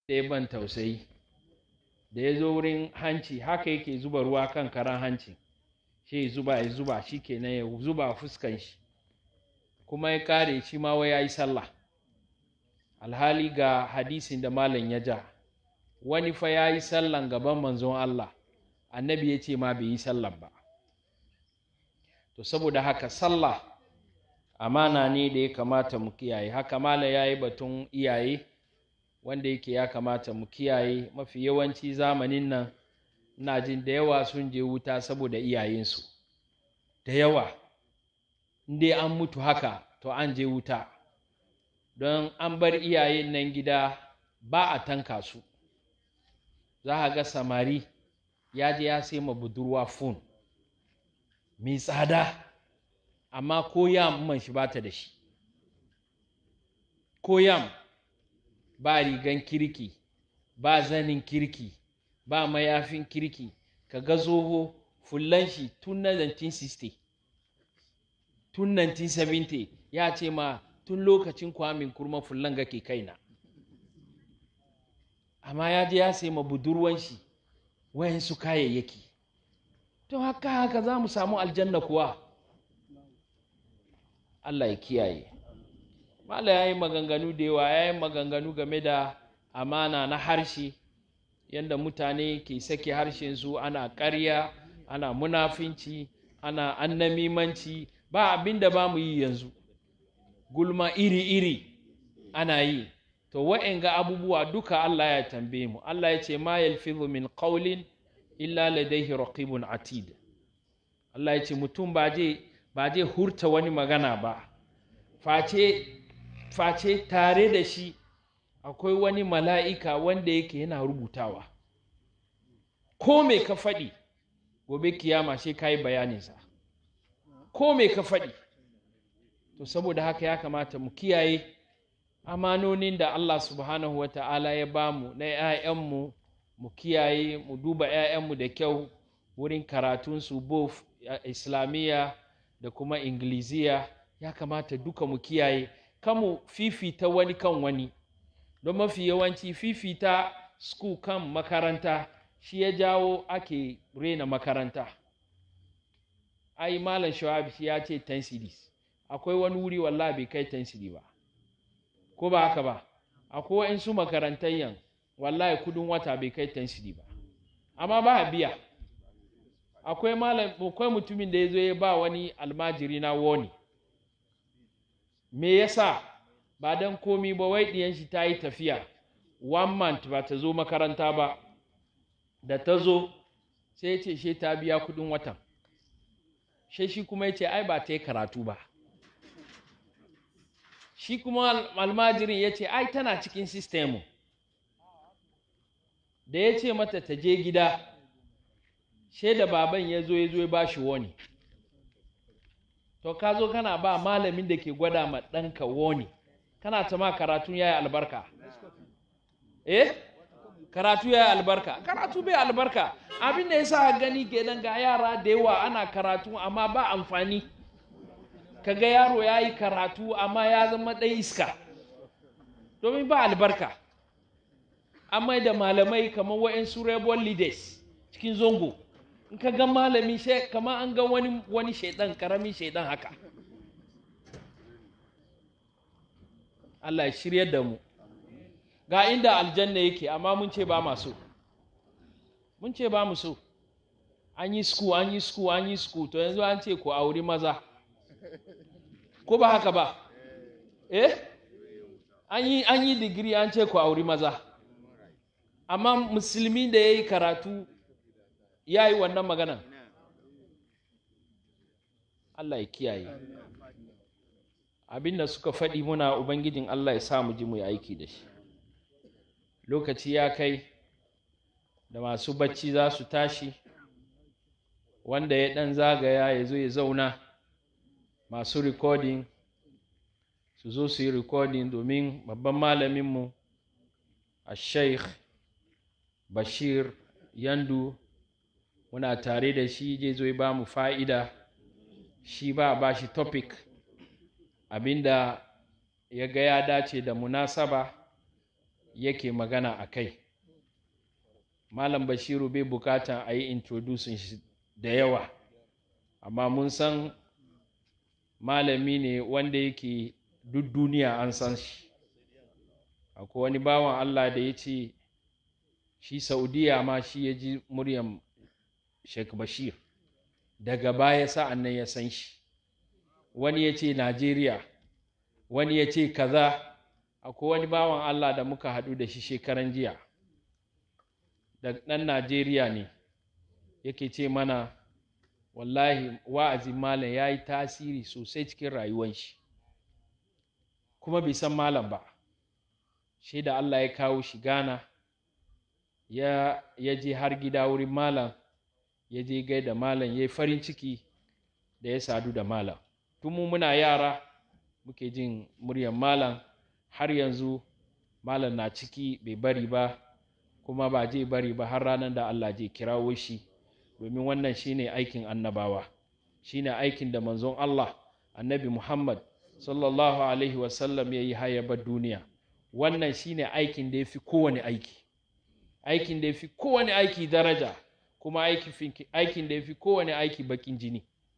da ya ban tausayi da ya zo wurin hanci haka yake zuba ruwa kan karan hanci shi ya zuba ya zuba shi kenan ya zuba fuskan shi kuma ya kare shi ma wai ya yi sallah alhali ga hadisin da malam ya ja wani fa ya yi sallan gaban manzon Allah annabi ya ce ma bai yi sallan ba to saboda haka sallah amana ne da ya kamata mu kiyaye haka mala ya yi batun iyaye wanda yake ya kamata mu kiyaye mafi yawanci zamanin nan ina jin da yawa sun je wuta saboda iyayensu da yawa inda an mutu haka to an je wuta don an bar iyayen nan gida ba a tanka su za a ga samari ya je ya sai ma budurwa fon mai tsada amma ko yam man shi bata da shi ko yam ba rigan kirki ba zanin kirki ba mayafin kirki ka ga zoho fullan shi tun na 1960 tun 1970 ya ce ma tun lokacin kwamin kurma fullan ga ke kaina amma ya je ya sai ma budurwan shi wayansu kayayyaki to haka haka za mu samu aljanna kuwa Allah ya kiyaye Mala ya yi maganganu da yawa ya yi maganganu game da amana na harshe yadda mutane ke sake harshensu ana ƙarya ana munafinci ana annamimanci ba abin da ba mu yi yanzu gulma iri-iri ana yi to wa'anga abubuwa duka Allah ya tambaye mu Allah ya ce ma yalfizu min qawlin illa ladaihi raqibun atid Allah ya ce mutum ba je ba je hurta wani magana ba face face tare da shi akwai wani mala'ika wanda yake yana rubutawa ko me ka faɗi gobe kiyama sai ka yi bayaninsa ko me ka faɗi to saboda haka ya kamata mu kiyaye amanonin da Allah subhanahu wa ta'ala ya bamu na ‘ya'yanmu mu kiyaye mu duba ‘ya'yanmu da kyau wurin karatunsu both islamiyya da kuma ingiliziya ya kamata duka mu kiyaye kamu fifita wani kan wani don mafi yawanci fifita school kan makaranta shi ya jawo ake rena makaranta ai malam shawab ya ce 10 cities akwai wani wuri wallah bai kai 10 city ba ko ba haka ba akwai wa'insu makarantayyan wallahi kudin wata bai kai 10 city ba amma ba a biya akwai malam akwai mutumin da ya zo ya ba wani almajiri na woni me yasa ba dan komi ba wai diyan shi ta yi tafiya one month ba ta zo makaranta ba da ta zo sai ya ce she ta biya kudin watan she shi kuma ya ce ai ba ta yi karatu ba shi kuma almajirin ya ce ai tana cikin sistemu da ya ce mata ta je gida she da baban ya zo ya zo ya ba shi woni to ka zo kana ba malamin da ke gwada ma ɗanka woni kana ta ma karatu ya yi albarka eh karatu ya yi albarka karatu bai albarka abin da ya sa gani kenan ga yara da yawa ana karatu amma ba amfani kaga yaro ya yi karatu amma ya zama ɗan iska domin ba albarka amma da malamai kamar wa'insu rebel leaders cikin zongo in ka ga malami kamar an ga wani wani shaidan karamin shaidan haka Allah ya shirya da mu ga inda aljanna yake amma mun ce ba maso mun ce ba mu so an yi sku an yi sku an yi sku to yanzu an ce ku auri maza ko ba haka ba eh an yi an yi digiri an ce ku auri maza amma musulmi da ya yi karatu ya yi wannan maganan Allah ya kiyaye abin da suka faɗi muna ubangijin Allah ya sa mu ji mu yi aiki da shi lokaci ya kai da masu bacci za su tashi wanda ya ɗan zagaya ya zo ya zauna masu rikodin su zo su yi rikodin domin babban malaminmu a sheikh bashir yandu muna tare da shi je zo ba mu fa'ida shi ba ba shi topic abinda ya ga ya dace da munasaba yake magana a kai malam bashiru bai bukatan a yi introducing shi da yawa amma mun san malami ne wanda yake duk duniya an san shi akwai wani bawan allah da ya ce shi saudiya ma shi ya ji muryan sheikh bashir daga baya sa'an nan ya san shi wani ya ce najeriya wani ya ce kaza akwai wani bawan allah da muka haɗu da shi shekaran jiya da ɗan najeriya ne yake ce mana wallahi wa'azin malam ya yi tasiri sosai cikin rayuwan shi kuma bai san malam ba shi da allah ya kawo shi gana ya, ya je har gida wurin malam ya je gaida malam ya yi farin ciki da ya sadu da malam tun mu muna yara muke jin muryar malam har yanzu malam na ciki bai bari ba kuma ba zai bari ba har ranar da Allah zai kirawo shi domin wannan shine aikin annabawa shine aikin da manzon Allah annabi Muhammad sallallahu alaihi wasallam ya yi hayabar duniya wannan shine aikin da ya fi kowane aiki aikin da ya fi kowane aiki daraja kuma aikin da ya fi kowane aiki bakin jini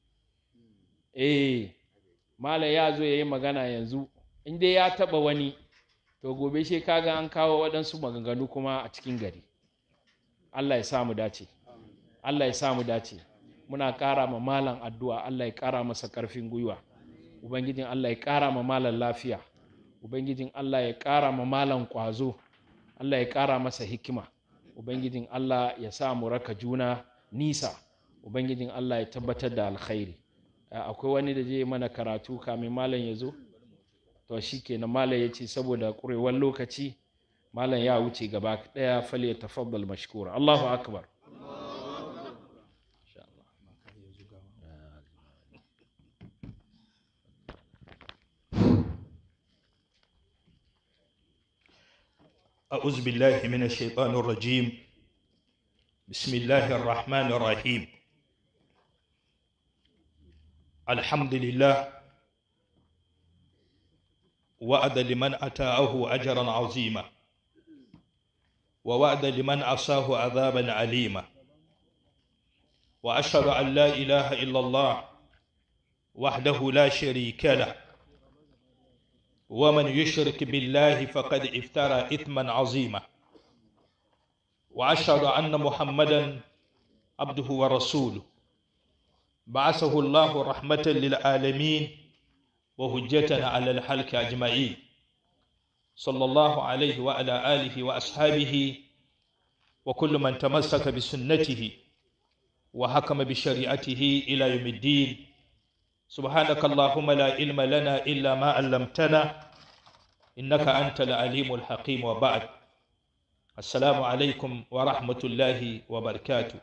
eh malam ya zo ya yi magana yanzu in dai ya taba wani to gobe shi kaga an kawo waɗansu maganganu kuma a cikin gari Allah ya samu dace Allah ya samu dace muna ƙara ma malam addu'a Allah ya ƙara masa ƙarfin gwiwa ubangijin Allah ya ƙara ma malam lafiya ubangijin Allah ya ƙara ma malam ƙwazo Allah ya ƙara masa hikima ubangijin Allah ya sa mu raka juna nisa ubangijin Allah ya tabbatar da alkhairi akwai wani da zai mana karatu kamin malam ya zo to shi kenan malam ya ce saboda ƙurewar lokaci malam ya wuce gaba ɗaya fale tafaddal mashkura Allahu akbar أعوذ بالله من الشيطان الرجيم بسم الله الرحمن الرحيم الحمد لله وعد لمن أتاه أجرا عظيما ووعد لمن عصاه عذابا عليما وأشهد أن لا إله إلا الله وحده لا شريك له ومن يشرك بالله فقد افترى إثما عظيما وأشهد أن محمدا عبده ورسوله بعثه الله رحمة للعالمين وهجة على الحلك أجمعين صلى الله عليه وعلى آله وأصحابه وكل من تمسك بسنته وحكم بشريعته إلى يوم الدين سبحانك اللهم لا علم لنا إلا ما علمتنا إنك أنت العليم الحكيم وبعد السلام عليكم ورحمة الله وبركاته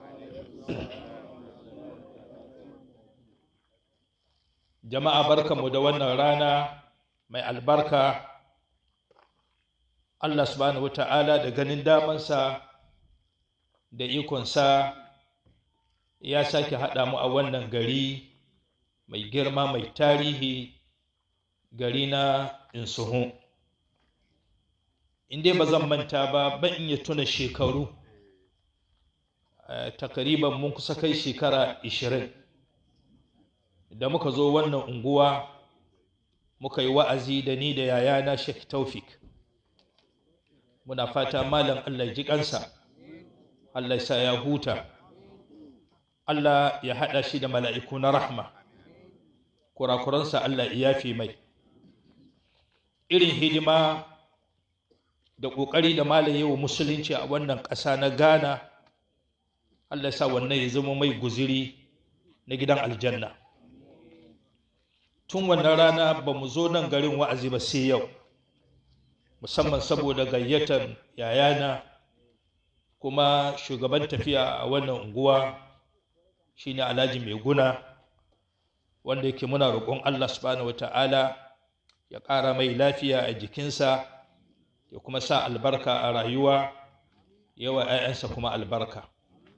jama'a barkanmu da wannan rana mai albarka Allah subhanahu wata'ala da ganin damansa da ikonsa ya sake haɗa mu a wannan gari mai girma mai tarihi gari na insuhu inda ba zan manta ba ban iya tuna shekaru takariban mun kusa kai shekara ishirin da muka zo wannan unguwa muka yi wa'azi da ni da yayana Sheikh Taufik muna fata malam Allah ji kansa Allah sa ya huta Allah ya haɗa shi da mala'iku na rahma kurakuransa Allah ya yafe mai irin hidima da ƙoƙari da malam yau musulunci a wannan ƙasa na Ghana Allah sa wannan ya zama mai guziri na gidan aljanna tun wannan rana ba mu zo nan garin wa'azi ba sai yau musamman saboda gayyatar yayana kuma shugaban tafiya a wannan unguwa shine alhaji mai guna wanda yake muna roƙon allah subhanahu wata'ala ya ƙara mai lafiya a jikinsa ya kuma sa albarka a rayuwa yawa 'ya'yansa kuma albarka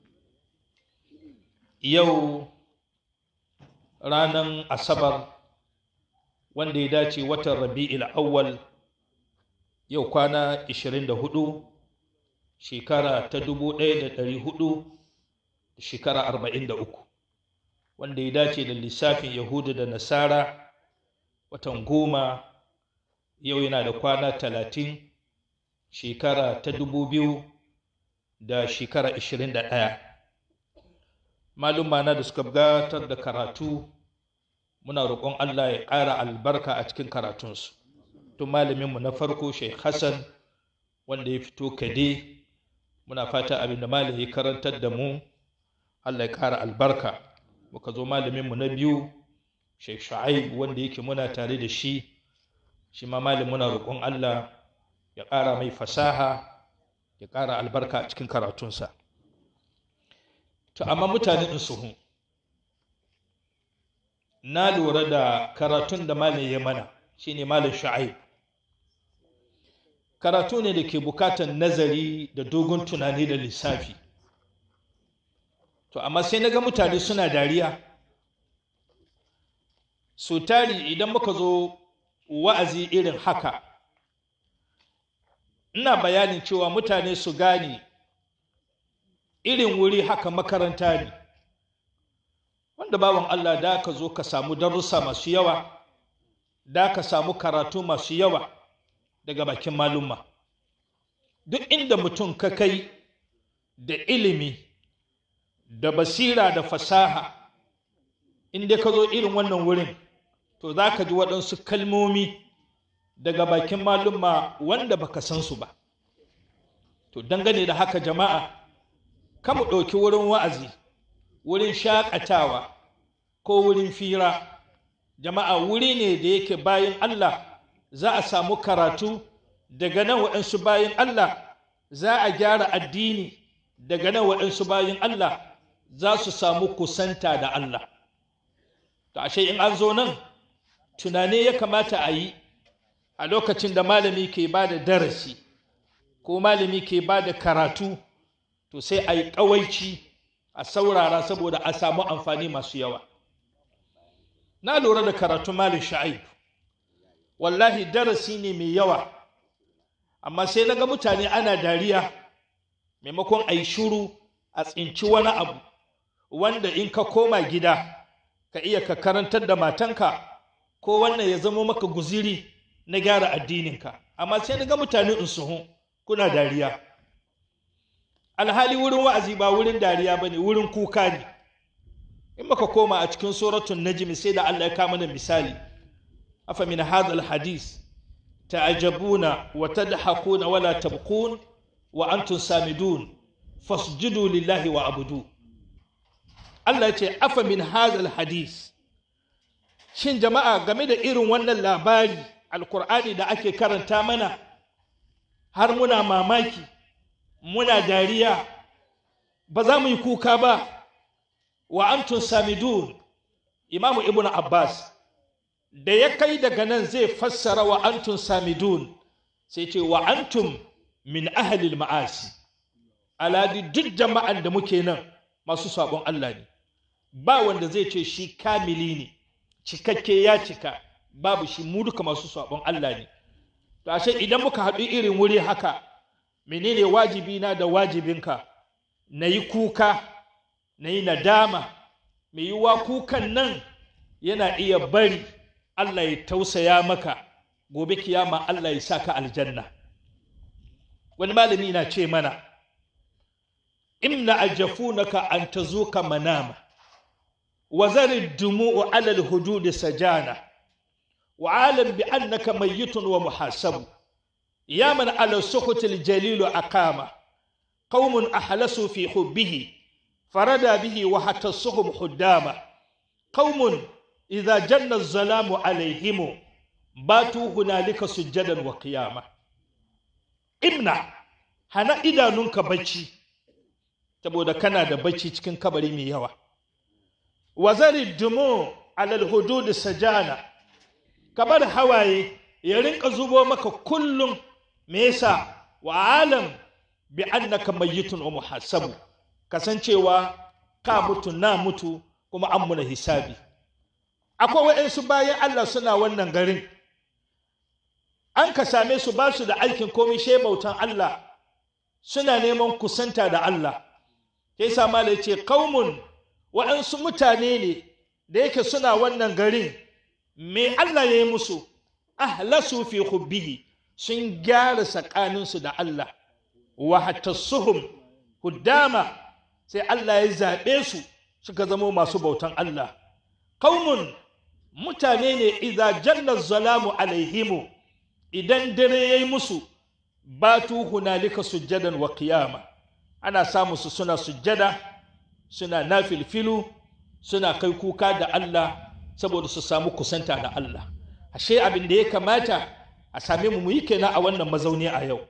yau ranar asabar wanda ya dace watan rabi'il awwal yau kwana 24 shekara ta 1400 shekara 43 wanda ya dace da lissafin yahudu da nasara watan goma yau yana da kwana 30 shekara ta 2000 da shekara 21 malumma na da suka gabatar da karatu muna roƙon Allah ya ƙara albarka a cikin karatunsu tun malaminmu na farko Sheikh Hassan wanda ya fito kade muna fata abin da malam ya karantar da mu Allah ya ƙara albarka muka zo malaminmu na biyu Sheikh Shu'aib wanda yake muna tare da shi shi ma malam muna roƙon Allah ya ƙara mai fasaha ya ƙara albarka a cikin karatunsa to amma mutane in suhu na lura da karatun da malam ya mana shine malam Shu'aib karatu ne da ke bukatar nazari da dogon tunani da lissafi to amma sai na ga mutane suna dariya su tari idan muka zo wa'azi irin haka ina bayanin cewa mutane su gane irin wuri haka makaranta ne wanda bawan Allah da ka zo ka samu darussa masu yawa da ka samu karatu masu yawa daga bakin malumma duk inda mutum ka kai da ilimi da basira da fasaha inda ka zo irin wannan wurin to za ka ji waɗansu kalmomi daga bakin malumma wanda baka san su ba to dangane da haka jama'a kamu ɗauki wurin wa'azi wurin shaƙatawa ko wurin fira jama'a wuri ne da yake bayan Allah za a samu karatu daga nan waɗansu bayan Allah za a gyara addini daga nan waɗansu bayan Allah za su samu kusanta da Allah to ashe in an zo nan tunane ya kamata a yi a lokacin da malami ke ba da darasi ko malami ke ba da karatu to sai a yi ƙawaici a saurara saboda a samu amfani masu yawa na lura da karatun malin sha'ib wallahi darasi ne mai yawa amma sai na ga mutane ana dariya maimakon a yi shuru a tsinci wani abu wanda in ka koma gida ka iya ka karantar da matanka ko wannan ya zama maka guziri na gyara addininka amma sai na ga mutane in suhu kuna dariya alhali wurin wa'azi ba wurin dariya ba ne wurin kuka ne in maka koma a cikin suratun najmi sai da Allah ya kama mana misali afa min hadha alhadith ta'ajabuna wa tadhakuna wala tabqun wa antum samidun fasjudu lillahi wa abudu Allah ya ce afa min hadha alhadith shin jama'a game da irin wannan labari alkur'ani da ake karanta mana har muna mamaki muna dariya ba za mu yi kuka ba wa antum samidun imamu ibn abbas da ya kai daga nan zai fassara wa antum samidun sai ce wa antum min ahalil ma'asi aladi duk jama'an da muke nan masu sabon Allah ne ba wanda zai ce shi kamili ne cikakke ya cika babu shi mu duka masu sabon Allah ne to ashe idan muka haɗu irin wuri haka menene wajibi na da wajibinka na yi kuka na yi nadama mai yiwuwa kukan nan yana iya bari Allah ya tausaya maka gobe kiyama Allah ya sa ka aljanna wani malami na ce mana imna ajafunaka an tazuka manama wa zari dumu'u ala alhudud sajana wa alam bi annaka mayyitun wa muhasabu ya man ala sukhut aljalil aqama qaumun ahlasu fi hubbihi farada bihi wa hatassuhum huddama qaumun idza janna az-zalamu alaihim batu hunalika sujjadan wa qiyama ibna hana idanunka bacci saboda kana da bacci cikin kabari mai yawa wazari dumu alal hudud sajana kabar hawaye ya rinka zubo maka kullum me yasa wa alam bi annaka mayyitun wa muhasabu kasancewa ka mutu na mutu kuma an muna hisabi akwai waɗansu bayan Allah suna wannan garin an ka same su ba su da aikin komai she bautan Allah suna neman kusanta da Allah sai sa mala ce qaumun waɗansu mutane ne da yake suna wannan garin me Allah ya yi musu ahlasu fi hubbihi sun gyara tsakaninsu da Allah wa hatassuhum huddama sai Allah ya zaɓe su suka zama masu bautan Allah qaumun mutane ne idza jalla zalamu alaihimu idan dare yayi musu batu hunalika sujjadan wa qiyama ana samu su suna sujjada suna nafilfilu suna kai kuka da Allah saboda su samu kusanta da Allah ashe abin da ya kamata a same mu yi kenan a wannan mazauni a yau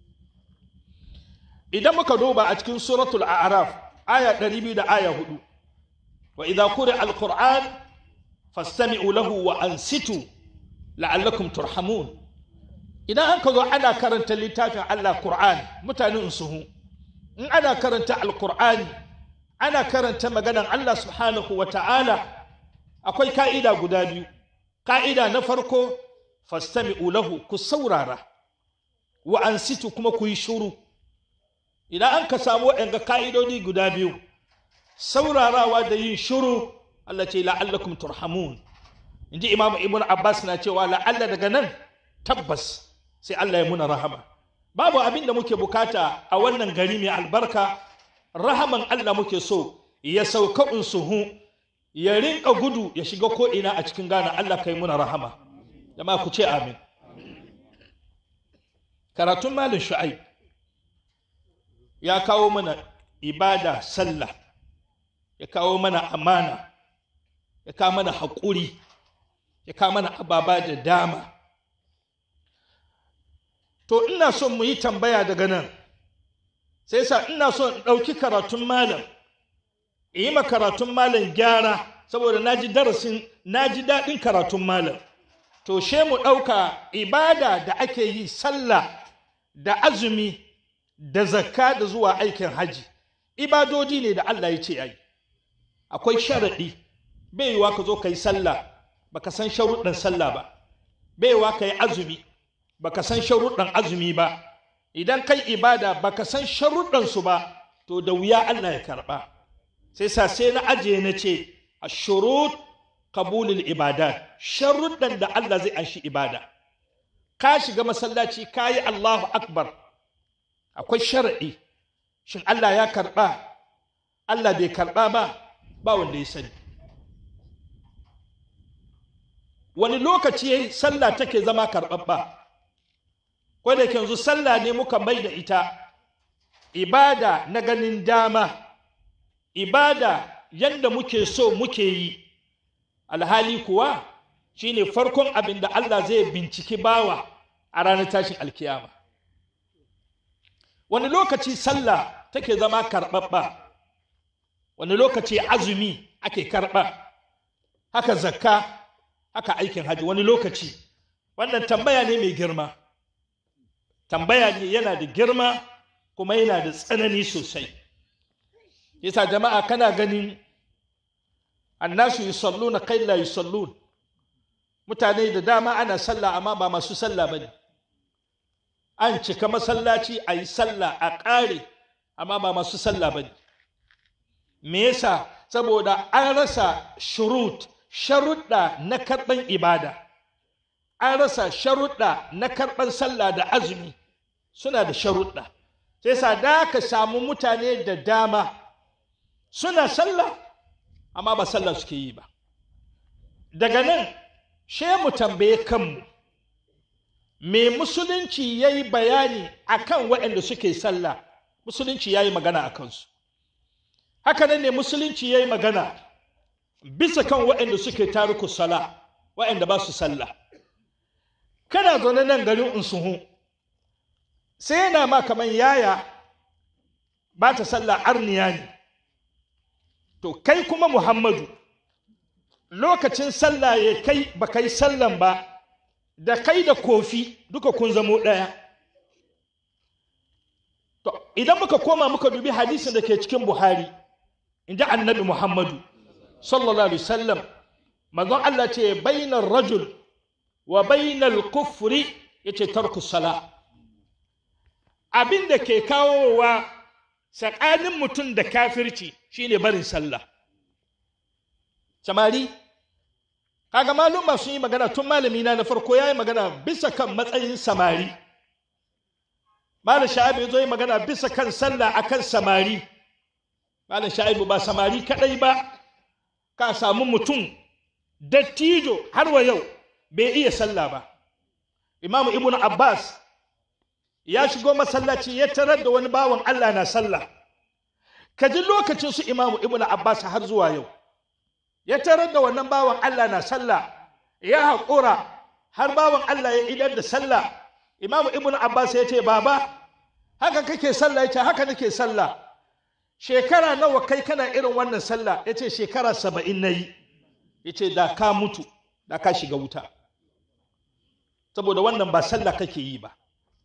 idan muka duba a cikin suratul a'raf aya 200 da aya 4 wa idza quri'a alquran fastami'u lahu wa ansitu la'allakum turhamun idan an ka zo ana karanta littafin Allah Qur'an mutanen suhu in ana karanta alqur'ani ana karanta maganan Allah subhanahu wa ta'ala akwai ka'ida guda biyu ka'ida na farko fastami'u lahu ku saurara wa ansitu kuma ku yi shuru idan an ka samu waɗanda ka'idodi guda biyu saurarawa da yin shuru Allah ce la'allakum turhamun inji imamu ibn abbas na cewa la'alla daga nan tabbas sai Allah ya muna rahama babu abin da muke bukata a wannan gari mai albarka rahaman Allah muke so ya sauka unsuhu ya rinka gudu ya shiga ko ina a cikin gana Allah kai muna rahama jama'a ku ce amin karatun malin shu'aib ya kawo mana ibada sallah ya kawo mana amana ya kawo mana haƙuri ya kawo mana ababa da dama to ina son mu yi tambaya daga nan sai sa ina son in ɗauki karatun malam in yi ma karatun malam gyara saboda na ji darasin na ji daɗin karatun malam to she mu ɗauka ibada da ake yi sallah da azumi da zakka da zuwa aikin haji ibadodi ne da Allah ya ce ai akwai sharaɗi bai yiwa ka zo ka yi sallah baka san sharuɗin sallah ba bai yiwa ka yi azumi baka san sharuɗin azumi ba idan kai ibada baka san sharuɗin su ba to da wuya Allah ya karɓa sai sa sai na ajiye na ce ashurut qabulul ibadat sharuɗan da Allah zai anshi ibada ka shiga masallaci ka yi Allahu akbar akwai sharaɗi shin Allah ya karɓa Allah bai karɓa ba ba wanda ya sani wani lokaci sallah take zama karɓaɓɓa ko da yanzu sallah ne muka mai da ita ibada na ganin dama ibada yadda muke so muke yi alhali kuwa shine farkon abin da Allah zai binciki bawa a ranar tashin alkiyama wani lokaci sallah take zama karɓaɓɓa wani lokaci azumi ake karɓa haka zakka haka aikin hajji wani lokaci wannan tambaya ne mai girma tambaya ne yana da girma kuma yana da tsanani sosai yasa jama'a kana ganin annasu yusalluna kai la yusallun mutane da dama ana sallah amma ba masu sallah bane an cika masallaci a yi sallah a ƙare amma ba masu sallah bane me yasa saboda an rasa shurut sharuɗa na karɓan ibada an rasa sharuɗa na karɓan sallah da azumi suna da sharuɗa sai sa da ka samu mutane da dama suna sallah amma ba sallah suke yi ba daga nan she mu tambaye kanmu me musulunci ya yi bayani a kan waɗanda suke sallah musulunci ya yi magana a kansu haka nan ne musulunci ya yi magana bisa kan waɗanda suke taruku sala waɗanda ba su sallah kana zaune nan garin unsuhu sai yana ma kamar yaya ba ta sallah arniya ne to kai kuma muhammadu lokacin sallah ya kai ba kai sallan ba da kai da kofi duka kun zamo ɗaya to idan muka koma muka dubi hadisin da ke cikin buhari in ji annabi muhammadu sallallahu alaihi wasallam manzon Allah ce bainar rajul wa bainal kufri yace tarku sala abin da ke kawowa tsakanin mutum da kafirci shine barin sallah samari kaga maluma sun yi magana tun malami na na farko ya yi magana bisa kan matsayin samari malam sha'ibu ya zo yi magana bisa kan sallah akan samari malam sha'ibu ba samari kadai ba ka samu mutum dattijo har wa yau bai iya sallah ba imamu ibnu abbas ya shigo masallaci ya tarar da wani bawan allah na sallah ka ji lokacin su imamu ibnu abbas har zuwa yau ya tarar da wannan bawan allah na sallah ya haƙura har bawan allah ya idar da sallah imamu ibnu abbas ya ce baba haka kake sallah ya ce haka nake sallah shekara nawa kai kana irin wannan sallah ya ce shekara saba'in na yi ya ce da ka mutu da ka shiga wuta saboda wannan ba sallah kake yi ba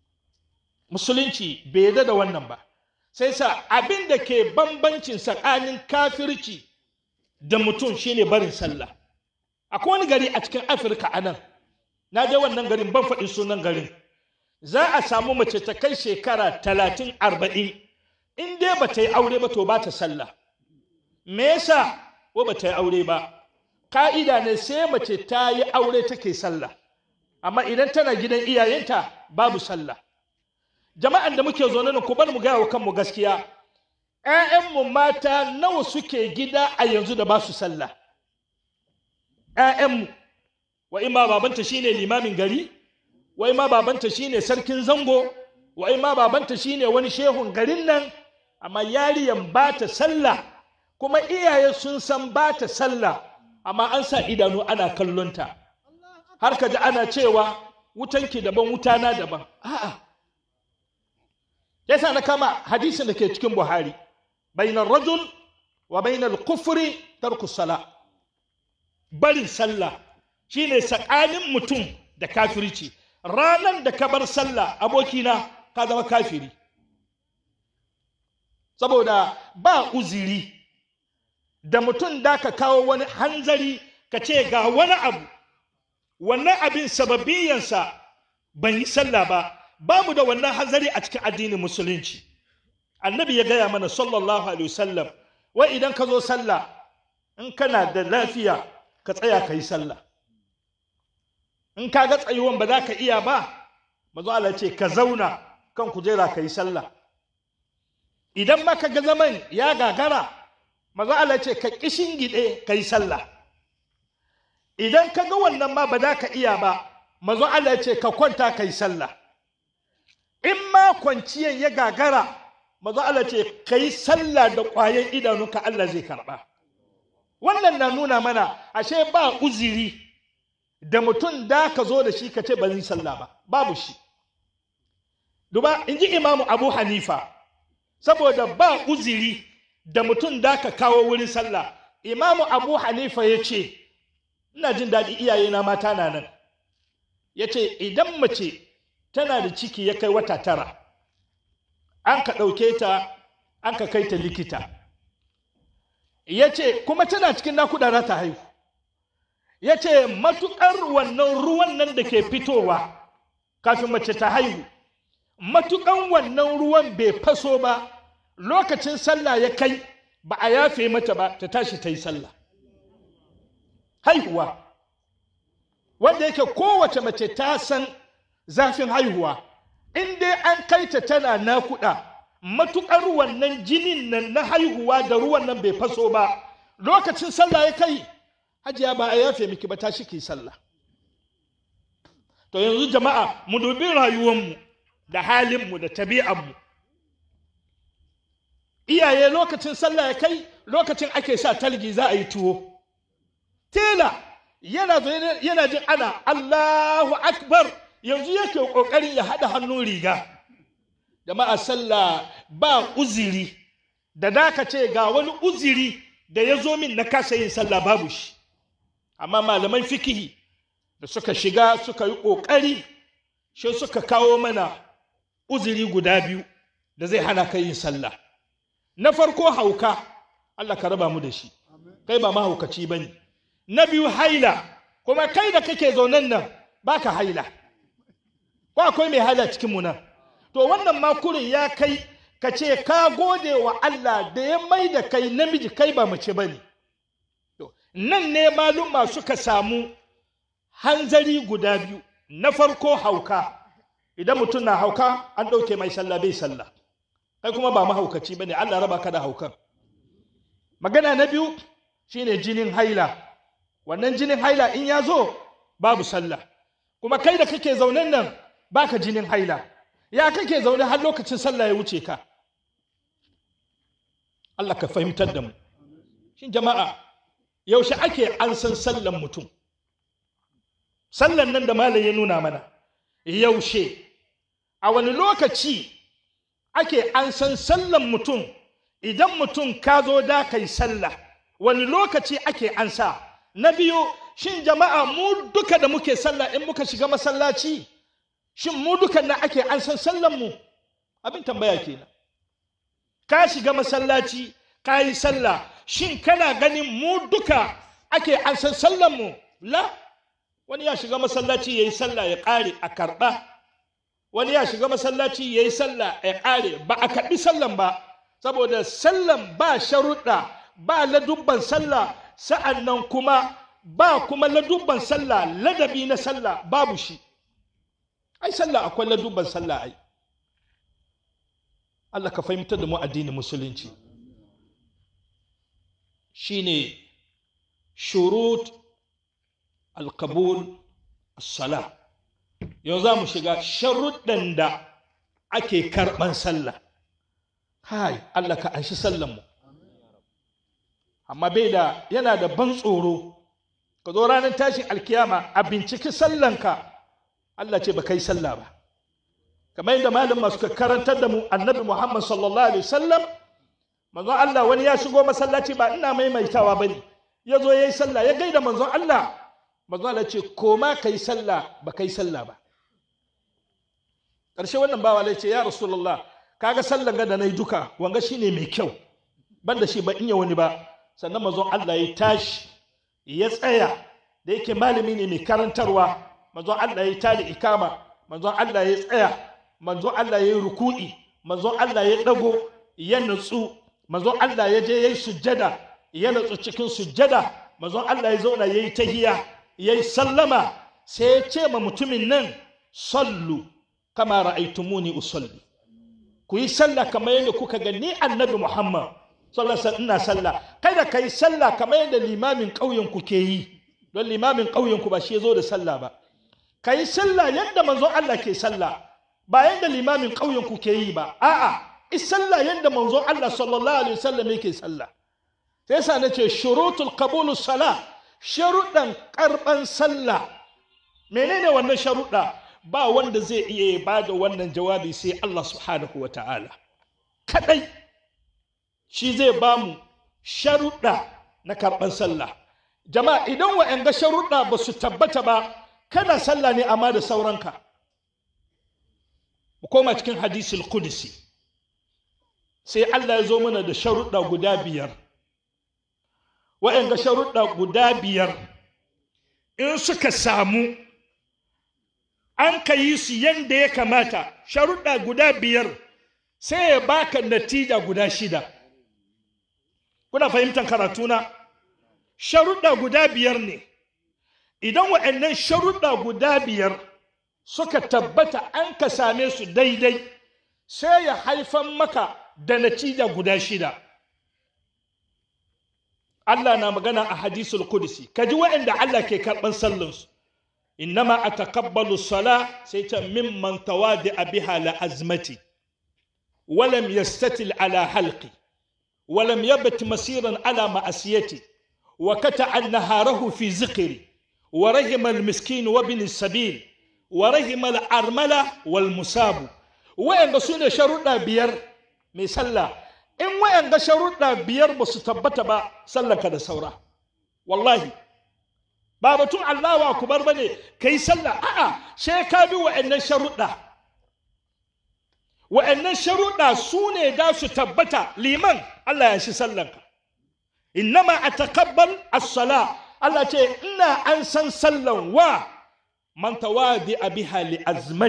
musulunci bai yarda da wannan ba sai sa abin da ke bambancin tsakanin kafirci da mutum shine barin sallah akwai wani gari a cikin afirka a nan na je wannan garin ban faɗi sunan garin za a samu mace ta kai shekara talatin arba'in in dai ba ta yi aure ba to ba ta sallah me yasa ko ba ta yi aure ba ka'ida ne sai mace ta yi aure take sallah amma idan tana gidan iyayenta babu sallah jama'an da muke zaune nan ku bar mu gaya wa kanmu gaskiya ‘ya'yanmu mata nawa suke gida a yanzu da ba su sallah ‘ya'yanmu wa ima babanta shine limamin gari wa ima babanta shine sarkin zango wa ima babanta shine wani shehun garin nan amma yariyan ba ta sallah kuma iyaye sun san ba ta sallah amma an sa idanu ana kallonta har ka ji ana cewa wutanki daban wutana daban a'a yasa na kama hadisin da ke cikin buhari bainar rajul wa bainar kufri tarku sala barin sallah shine tsakanin mutum da kafirci ranan da ka bar sallah abokina ka zama kafiri saboda ba uziri da mutum da ka kawo wani hanzari ka ce ga wani abu wannan abin sababiyansa ban yi sallah ba ba mu da wannan hanzari a cikin addinin musulunci annabi ya gaya mana sallallahu alaihi wasallam wai idan ka zo sallah in kana da lafiya ka tsaya ka yi sallah in ka ga tsayuwan ba za ka iya ba mazu Allah ce ka zauna kan kujera ka yi sallah idan ma ka ga zaman ya gagara mazu Allah ce ka kishin gide ka yi sallah idan ka ga wannan ma ba za ka iya ba mazu Allah ce ka kwanta ka yi sallah in ma kwanciyan ya gagara mazu Allah ce ka yi sallah da ƙwayan idanunka Allah zai karɓa wannan na nuna mana ashe ba uziri da mutum da ka zo da shi ka ce ba zai sallah ba babu shi duba in ji imamu abu hanifa saboda ba uziri da mutum da ka kawo wurin sallah imamu abu hanifa ya ce ina jin daɗi iyayena mata na nan ya ce idan mace tana da ciki ya kai wata tara an ka ɗauke ta an ka kai ta likita ya ce kuma tana cikin nakuda za ta haihu ya ce matuƙar wannan ruwan nan da ke fitowa kafin mace ta haihu matuƙan wannan ruwan bai faso ba lokacin sallah ya kai ba a yafe mata ba ta tashi ta yi sallah haihuwa wanda yake kowace mace ta san zafin haihuwa in dai an kai ta tana nakuda matuƙar wannan jinin nan na haihuwa da ruwan nan bai faso ba lokacin sallah ya kai hajiya ba a yafe miki ba ta shi sallah to yanzu jama'a mu dubi rayuwanmu da halinmu da tabi'anmu iyaye lokacin sallah ya kai lokacin ake sa talgi za a yi tuwo tela yana yana jin ana Allahu akbar yanzu yake kokarin ya hada hannun riga jama'a sallah ba uziri da daka ce ga wani uziri da ya zo min na kasa yin sallah babu shi amma malaman fikihi da suka shiga suka yi ƙoƙari shi suka kawo mana uziri guda biyu da zai hana ka yin sallah na farko hauka Allah ka raba mu da shi kai ba mahaukaci ba ne na biyu haila kuma kai da kake zaunen nan baka haila ko akwai mai haila cikin mu nan to wannan makurin ya kai ka ce ka gode wa Allah da ya mai da kai namiji kai ba mace ba ne nan ne maluma suka samu hanzari guda biyu na farko hauka idan mutum na hauka an ɗauke mai sallah bai sallah kai kuma ba mahaukaci ba ne Allah raba ka da haukan magana na biyu shine jinin haila wannan jinin haila in ya zo babu sallah kuma kai da kake zaunen nan baka jinin haila ya kake zaune har lokacin sallah ya wuce ka Allah ka fahimtar da mu shin jama'a yaushe ake an san sallan mutum sallan nan da malam ya nuna mana yaushe a wani lokaci ake an san sallan mutum idan mutum ka zo da kai sallah wani lokaci ake an sa na biyu shin jama'a mu duka da muke sallah in muka shiga masallaci shin mu dukan nan ake an san sallan mu abin tambaya kenan ka shiga masallaci ka yi sallah shin kana ganin mu duka ake an san sallan mu la wani ya shiga masallaci ya yi sallah ya ƙare a karɓa wani ya shiga masallaci ya yi sallah ya ƙare ba a karɓi sallan ba saboda sallan ba sharuɗa ba ladubban sallah sa'an nan kuma ba kuma ladubban sallah ladabi na sallah babu shi ai sallah akwai ladubban sallah ai Allah ka fahimtar da mu addinin musulunci shine shurut alkabul sala yau za mu shiga sharuɗan da ake karɓan sallah hai Allah ka anshi sallanmu amma bai da yana da ban tsoro ka zo ranar tashin alkiyama a binciki sallanka Allah ce ba kai sallah ba kamar yadda malam masu karantar da mu annabi Muhammad sallallahu alaihi wasallam manzon Allah wani ya shigo masallaci ba ina maimaitawa bane ya zo yayi sallah ya gaida manzon Allah manzon Allah ce koma kai sallah ba kai sallah ba ƙarshe wannan bawa ya ce ya rasulullah kaga sallan ga da nayi duka wanga shine mai kyau banda shi ba in ya wani ba sannan manzon Allah ya tashi ya tsaya da yake malami ne mai karantarwa manzon Allah ya tada ikama manzon Allah ya tsaya manzon Allah ya yi ruku'i manzon Allah ya dago ya nutsu manzon Allah ya je ya yi sujjada ya nutsu cikin sujjada manzon Allah ya zauna ya yi tahiya ya yi sallama sai ya ce ma mutumin nan sallu kama ra'aitumuni usalli ku yi sallah kamar yadda kuka ga ni annabi Muhammad sallallahu alaihi ina sallah kada ka yi sallah kamar yadda limamin ƙauyen ku ke yi don limamin ƙauyen ku ba shi ya zo da sallah ba ka yi sallah yadda manzon Allah ke sallah ba yadda limamin ƙauyen ku ke yi ba a'a is sallah yadda manzon Allah sallallahu alaihi wasallam yake sallah sai yasa nace shurutul qabulu salah sharuɗan karban sallah menene wannan sharuɗa ba wanda zai iya ba da wannan jawabi sai Allah subhanahu wa ta'ala kadai shi zai ba mu sharuɗa na karɓar sallah jama'a idan wa'yanga sharuɗa ba su tabbata ba kana sallah ne amma da sauranka mu koma cikin hadisul qudsi sai Allah ya zo mana da sharuɗa guda biyar wa'yanga sharuɗa guda biyar in suka samu an ka yi su yadda ya kamata sharuɗa guda biyar sai ya baka natija guda shida kuna fahimtar karatuna sharuɗa guda biyar ne idan waɗannan sharuɗa guda biyar suka tabbata an ka same su daidai sai ya haifan maka da natija guda shida Allah na magana a hadisul kudusi kaji waɗanda Allah ke karɓan sallansu innama atakabbalu sala sai ta mimman tawadi biha la azmati walam yastatil ala halqi ولم يبت مسيرا على مأسيتي وكتع نهاره في ذكري ورهم المسكين وابن السبيل ورهم الأرملة والمساب وين سنة شروطنا بير مسلا إن وين شروطنا بير بس تبتا سلا كذا سورة والله babatun Allahu akbar bane kai sallah a'a sai ka bi wa'annan sharuɗa wa'annan sharuɗa su ne da su tabbata liman Allah ya shi sallanka innama atakabbal as-sala Allah ce ina an san sallan wa man tawadi biha li azmati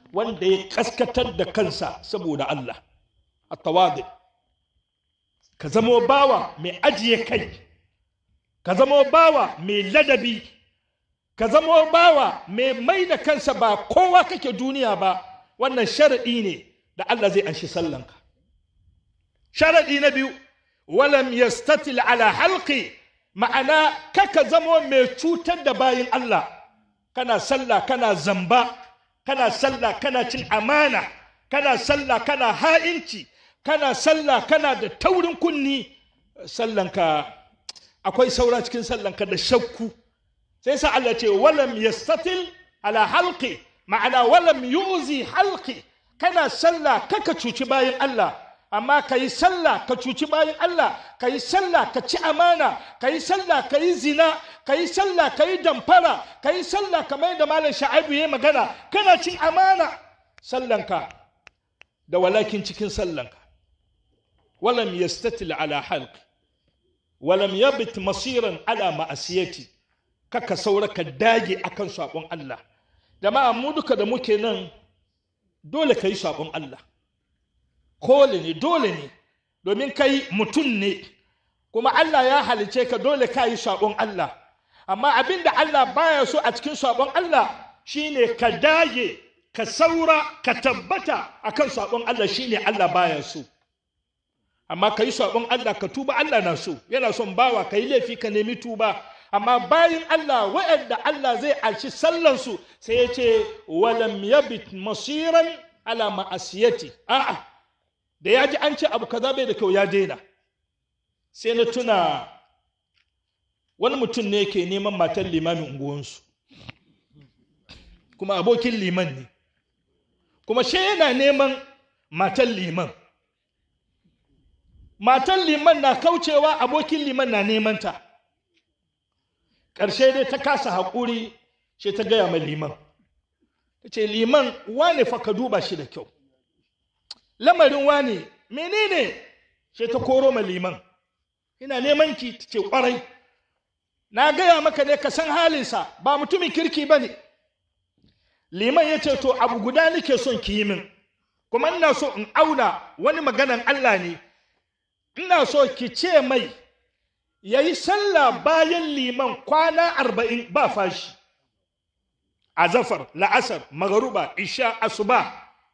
wanda ya kaskatar da kansa saboda Allah at-tawadi ka zamo bawa mai ajiye kai ka zamo bawa mai ladabi ka zamo bawa mai mai da kansa ba kowa kake duniya ba wannan sharaɗi ne da Allah zai anshi sallanka sharaɗi na biyu walam yastatil ala halqi ma'ana kaka zamo mai cutar da bayin Allah kana sallah kana zamba kana sallah kana cin amana kana sallah kana ha'inci kana sallah kana da taurin kunni sallanka akwai saura cikin sallanka da shakku sai sa Allah ce walam yastatil ala halqi ma'ana walam yu'zi halqi kana sallah kaka cuci bayin Allah amma ka yi sallah ka cuci bayan Allah ka yi sallah ka ci amana ka yi sallah ka yi zina ka yi sallah ka yi damfara ka yi sallah kamar da malam sha'abu ya magana kana cin amana sallanka da walakin cikin sallanka walam yastatil ala halq walam yabit masiran ala ma'asiyati kaka saura ka dage akan sabon Allah jama'a mu duka da muke nan dole ka yi sabon Allah kole ne dole ne domin kai mutum ne kuma Allah ya halice ka dole ka yi sabon Allah amma abin da Allah baya so a cikin sabon Allah shine ka dage ka saura ka tabbata akan sabon Allah shine Allah baya so amma ka yi sabon Allah ka tuba Allah na so yana son bawa ka yi laifi ka nemi tuba amma bayan Allah waɗanda Allah zai alci sallansu sai ya ce walam yabit masiran ala ma'asiyati a'a da ya ji an ce abu kaza bai da kyau ya daina sai na tuna wani mutum ne ke neman matar limamin unguwansu kuma abokin liman ne kuma shi yana neman matar liman matan liman na kaucewa abokin liman na neman ta ƙarshe dai ta kasa haƙuri sai ta gaya mai liman ta ce liman wane fa ka duba shi da kyau lamarin wane menene sai ta koro ma liman ina neman ki ta ce ƙwarai na gaya maka ne ka san halinsa ba mutumin kirki ba ne liman ya ce to abu guda nake son ki yi min kuma ina so in auna wani maganan Allah ne ina so ki ce mai ya yi sallah bayan liman kwana arba'in ba fashi azafar la'asar magaruba isha asuba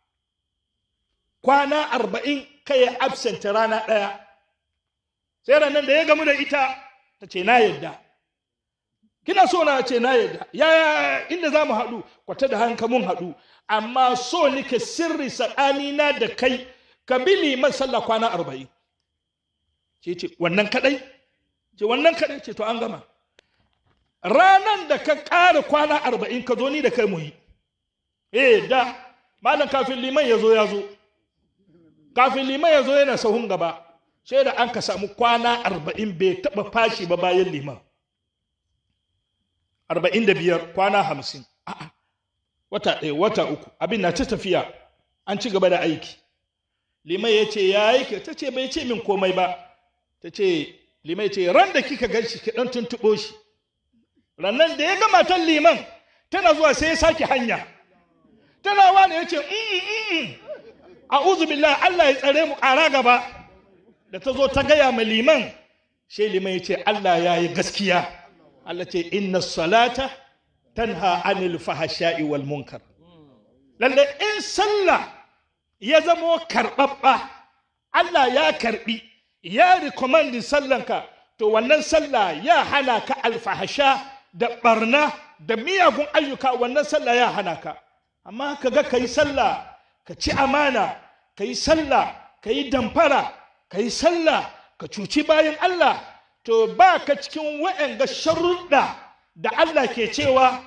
kwana arba'in kai ya absent rana ɗaya sai ranar da ya gamu da ita ta ce na yadda kina so na ce na yadda ya inda za mu haɗu kwata da hanka mun haɗu amma so nike sirri tsakanina da kai ka bi liman sallah kwana arba'in ce ce wannan kaɗai ce wannan kaɗai ce to an gama ranan da ka ƙara kwana arba'in ka zo ni da kai mu yi eh da malam kafin liman ya zo ya zo kafin liman ya zo yana sahun gaba sai da an ka samu kwana arba'in bai taɓa fashi ba bayan liman arba'in da biyar kwana hamsin a'a wata ɗaya wata uku abin na ta tafiya an ci gaba da aiki liman ya ce ya aiki ta ce bai ce min komai ba ta ce liman ya ce ran da kika gan shi ki ɗan tuntuɓo shi rannan da ya ga matan liman tana zuwa sai ya sake hanya tana wani ya ce a'udhu billah Allah ya tsare mu ƙara gaba da ta zo ta gaya ma liman shi liman ya ce Allah ya yi gaskiya Allah ce inna salata tanha anil fahasha'i wal munkar lalle in sallah ya zamo karɓaɓɓa Allah ya karɓi ya recommend sallanka to wannan sallah ya hana ka alfahasha da barna da miyagun ayyuka wannan sallah ya hana ka amma ka ga ka yi sallah ka ci amana ka yi sallah ka yi damfara ka yi sallah ka cuci bayan Allah to ba ka cikin wa'anga sharuɗa da Allah ke cewa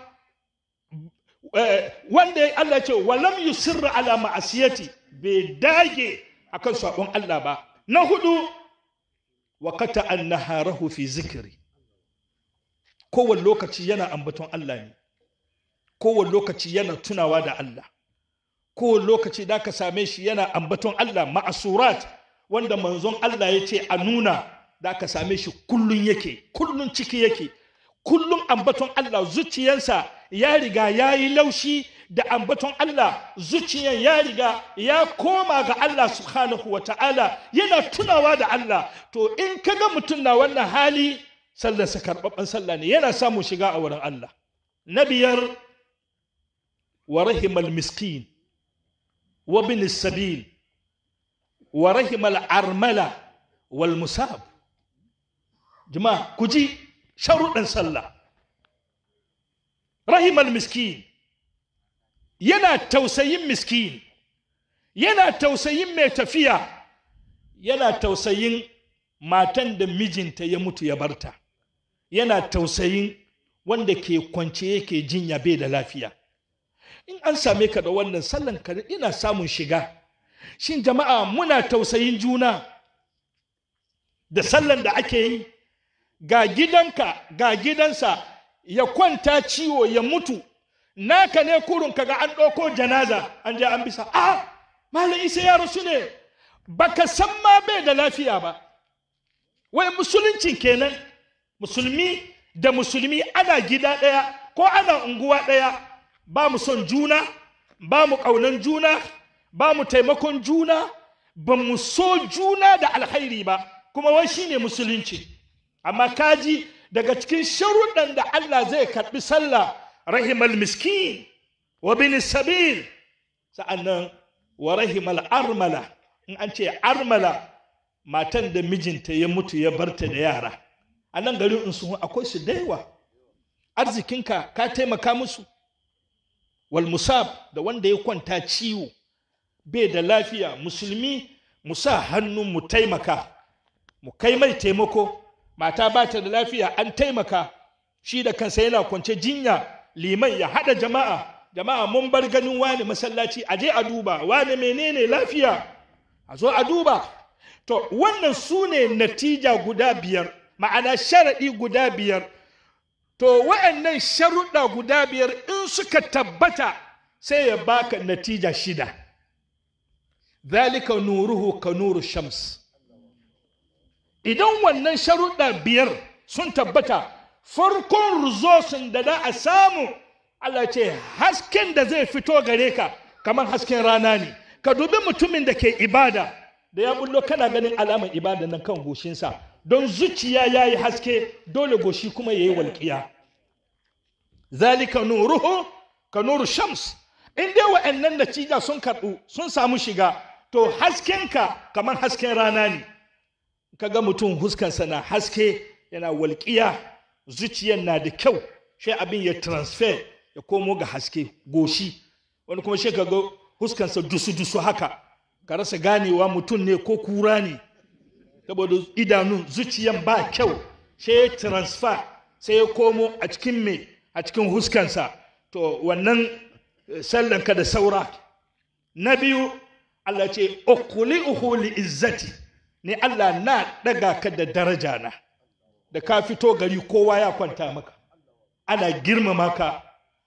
wanda Allah ce walam yusirra ala ma'asiyati bai dage akan sabon Allah ba na hudu wa kata an naharahu fi zikiri kowane lokaci yana ambaton Allah ne kowane lokaci yana tunawa da Allah kowane lokaci da ka same shi yana ambaton Allah ma'asurat wanda manzon Allah ya ce a nuna da ka same shi kullun yake kullun ciki yake kullun ambaton Allah zuciyarsa ya riga ya yi laushi da ambaton Allah zuciyan ya riga ya koma ga Allah subhanahu wa ta'ala yana tunawa da Allah to in ka ga mutum na wannan hali sallarsa karɓaɓɓen sallah ne yana samun shiga a wurin Allah na biyar wa rahimal miskin wa bin sabil wa rahimal armala wal musab jama'a ku ji sharuɗin sallah rahimal miskin yana tausayin miskin yana tausayin mai tafiya yana tausayin matan da mijinta ya mutu ya barta yana tausayin wanda ke kwance yake jinya bai da lafiya in an same ka da wannan sallan ka ina samun shiga shin jama'a muna tausayin juna da sallan da ake yi ga gidanka ga gidansa ya kwanta ciwo ya mutu naka ne kurun kaga an ɗauko janaza an je an bisa a malam isa ya rasu ne baka san ma bai da lafiya ba wai musuluncin kenan musulmi da musulmi ana gida ɗaya ko ana unguwa ɗaya ba mu son juna ba mu ƙaunan juna ba mu taimakon juna ba mu so juna da alkhairi ba kuma wai shine musulunci amma kaji daga cikin sharuɗan da Allah zai karɓi sallah rahimal miskin wa bin sabil sa'annan wa rahimal armala in an ce armala matan da mijinta ya mutu ya barta da yara a nan garin in sun akwai su da yawa arzikinka ka taimaka musu wal musab da wanda ya kwanta ciwo bai da lafiya musulmi mu sa hannu mu taimaka mu kai mai taimako mata ba ta da lafiya an taimaka shi da kansa yana kwance jinya liman ya haɗa jama'a jama'a mun bar ganin wani masallaci a je a duba wani menene lafiya a zo a duba to wannan su ne natija guda biyar ma'ana sharaɗi guda biyar to wa'annan sharuɗa guda biyar in suka tabbata sai ya baka natija shida zalika nuruhu ka nuru shams idan wannan sharuɗa biyar sun tabbata farkon rizosin da za a samu Allah ce hasken da zai fito gare ka kamar hasken rana ne ka dubi mutumin da ke ibada da ya bullo kana ganin alamar ibada nan kan goshinsa don zuciya ya yi haske dole goshi kuma ya yi walƙiya zalika nuruhu ka nuru shams in dai wa'annan natija sun karɓu sun samu shiga to haskenka kamar hasken rana ne kaga mutum huskansa na haske yana walƙiya zuciyar na da kyau sai abin ya transfer ya komo ga haske goshi wani kuma shi kaga huskansa dusu-dusu haka ka rasa ganewa mutum ne ko kura ne saboda idanun zuciyan ba kyau sai ya transfer sai ya komo a cikin me a cikin huskansa to wannan sallanka da saura na biyu Allah ce ukhli'uhu li izzati ni Allah na daga ka da daraja na da ka fito gari kowa ya kwanta maka ana girmama ka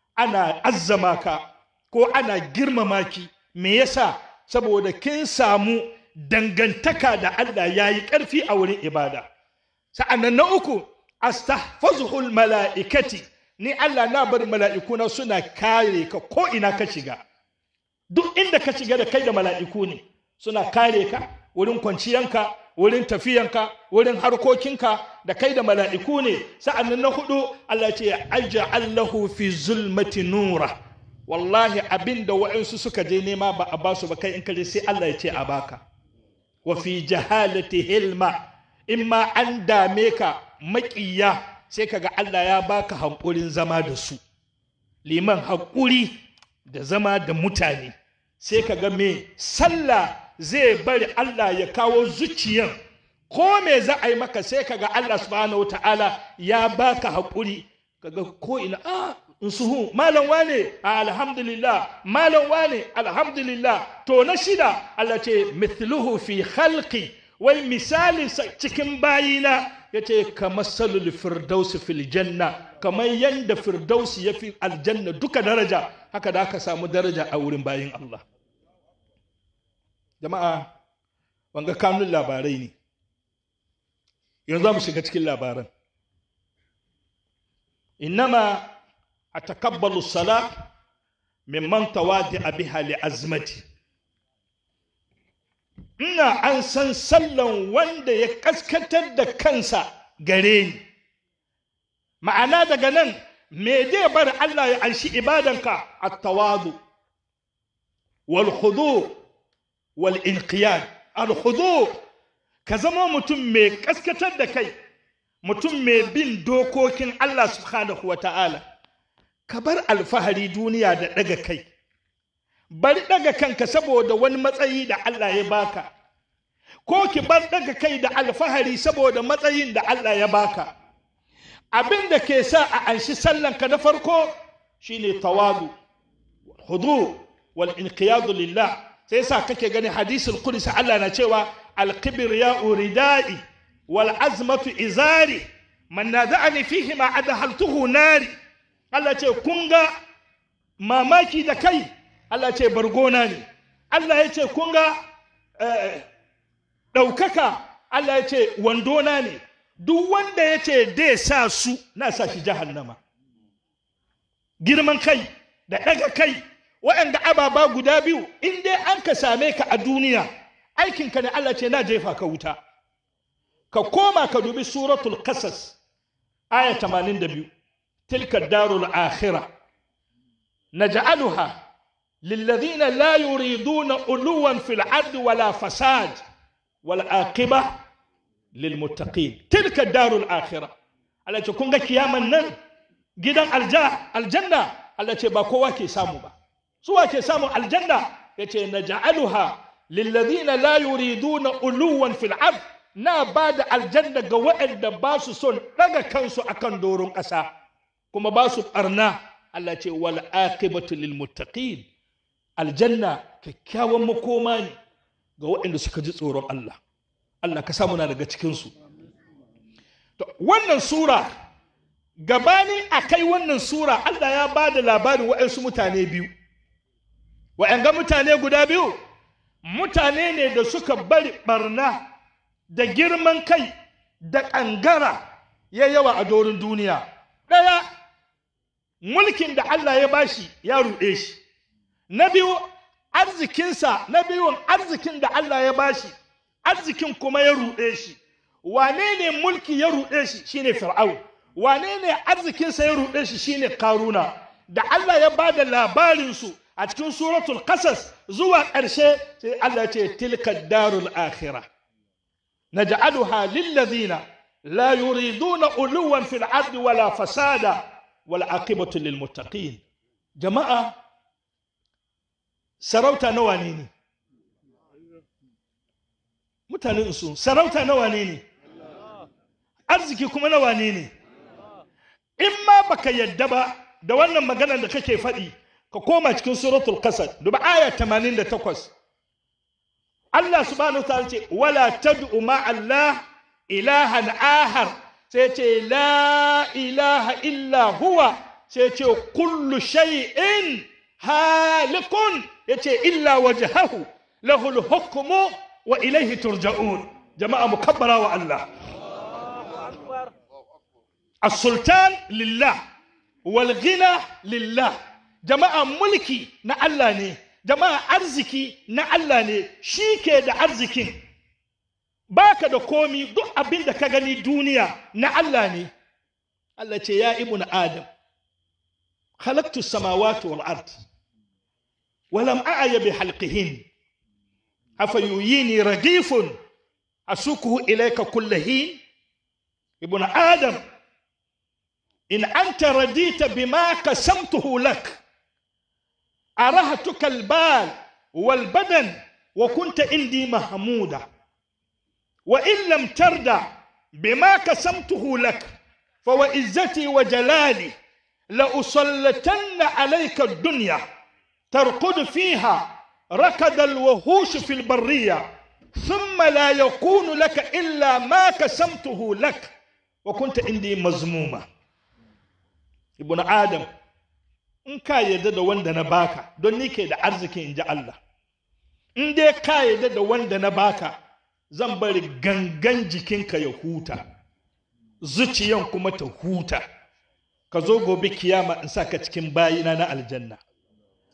ana azzama ka ko ana girmama ki me yasa saboda kin samu dangantaka da Allah ya yi ƙarfi a wurin ibada sa'annan na uku astahfazuhul mala'ikati ni Allah na bar mala'ikuna suna kare ka ko ina ka shiga duk inda ka shiga da kai da mala'iku ne suna kare ka wurin kwanciyanka wurin tafiyanka wurin harkokinka da kai da mala'iku ne sa'annan na hudu Allah ce aja'al lahu fi zulmati nura wallahi abinda wa'ansu suka je nema ba a basu ba kai in ka je sai Allah ya ce a baka wa fi jahalati hilma in ma an dame ka maƙiya sai kaga Allah ya baka hankulin zama da su liman haƙuri da zama da mutane sai kaga me sallah zai bari Allah ya kawo zuciyan ko me za a yi maka sai kaga Allah subhanahu ta'ala ya baka haƙuri kaga ko ina a suhu malam wane alhamdulillah malam wane alhamdulillah to na shida Allah ce mithluhu fi khalqi wai misali cikin bayina yace kamar salul firdausi fil janna kamar yanda firdausi ya fi aljanna duka daraja haka da aka samu daraja a wurin bayin Allah jama'a wanga kanun labarai ne yanzu za mu shiga cikin labaran innama atakabbalu sala mimman tawadi biha li azmati ina an san sallan wanda ya kaskatar da kansa gare ni ma'ana daga nan me zai bar Allah ya anshi ibadanka at-tawadu wal khudu wal inqiyad al khudu ka zama mutum mai kaskatar da kai mutum mai bin dokokin Allah subhanahu wa ta'ala ka bar alfahari duniya da daga kai bari daga kanka saboda wani matsayi da Allah ya baka ko ki bar daga kai da alfahari saboda matsayin da Allah ya baka abin da ke sa a anshi sallanka na farko shine tawadu hudu wal inqiyadu lillah sai sa kake gani hadisul qudsi Allah na cewa al ya uridai wal azmatu izari man nada'ani fihi ma adhaltuhu nari Allah ce kun ga mamaki da kai Allah ce bargona ne Allah ya ce kun ga ɗaukaka Allah ya ce wandona ne duk wanda ya ce dai sa su na sa shi jahannama girman kai da ɗaga kai waɗanda ababa guda biyu in dai an ka same ka a duniya aikinka ne Allah ce na jefa ka wuta ka koma ka dubi suratul qasas aya 82 tilka darul akhirah naj'aluha للذين لا يريدون علوا في العرض ولا فساد والعاقبة للمتقين تلك الدار الآخرة التي كونغا كياما نن جدا الجا الجنة التي باكوا كي سامو با سوا كي سامو الجنة يتي نجعلها للذين لا يريدون علوا في العرض na ba da aljanna ga waɗanda ba su son ɗaga kansu akan doron ƙasa kuma ba su ɓarna Allah ce wal aqibatu lil muttaqin aljanna kyakkyawan makoma ne ga waɗanda suka ji tsoron Allah Allah ka samu na daga cikinsu wannan sura gabani a kai wannan sura Allah ya ba da labarin waɗansu mutane biyu waɗanga mutane guda biyu mutane ne da suka bari barna da girman kai da ƙangara ya yawa a dorin duniya ɗaya mulkin da Allah ya bashi ya ruɗe shi na biyu arzikinsa na biyun arzikin da Allah ya bashi arzikin kuma ya ruɗe shi wane ne mulki ya ruɗe shi shine fir'aun wane ne arzikinsa ya ruɗe shi shine karuna da Allah ya ba da labarinsu a cikin suratul qasas zuwa ƙarshe sai Allah ce tilka darul akhirah naj'aluha lillazina la yuriduna uluwan fil ardi wala fasada wal aqibatu lil muttaqin jama'a sarauta nawa ne ne mutanen su sarauta nawa ne ne arziki kuma nawa ne ne in ma baka yadda ba da wannan maganar da kake faɗi ka koma cikin suratul kasar duba aya 88 Allah subhanahu ta'ala ce wala tad'u ma Allah ilahan ahar sai ce la ilaha illa huwa sai ce kullu shay'in halikun yace illa wajhahu lahul hukmu wa ilaihi turja'un jama'a mukabbara wa Allah as-sultan lillah wal ghina lillah jama'a mulki na Allah ne jama'a arziki na Allah ne shi ke da arzikin baka da komi duk abin da ka gani duniya na Allah ne Allah ce ya ibnu adam khalaqtu samawati wal ard ولم أعي بحلقهن أفيويني رغيف أسوقه إليك كل حين ابن آدم إن أنت رديت بما قسمته لك أرهتك البال والبدن وكنت عندي محمودا وإن لم ترد بما قسمته لك فوعزتي وجلالي لأسلطن عليك الدنيا ترقد فيها ركض الوحوش في البرية ثم لا يكون لك إلا ما كسمته لك وكنت عندي مزمومة ابن آدم in ka yarda da wanda na baka don ni ke da arziki in ji Allah in dai ka yarda da wanda na baka zan bari gangan jikinka ya huta zuciyan kuma ta huta ka zo gobe kiyama in sa ka cikin bayina na aljanna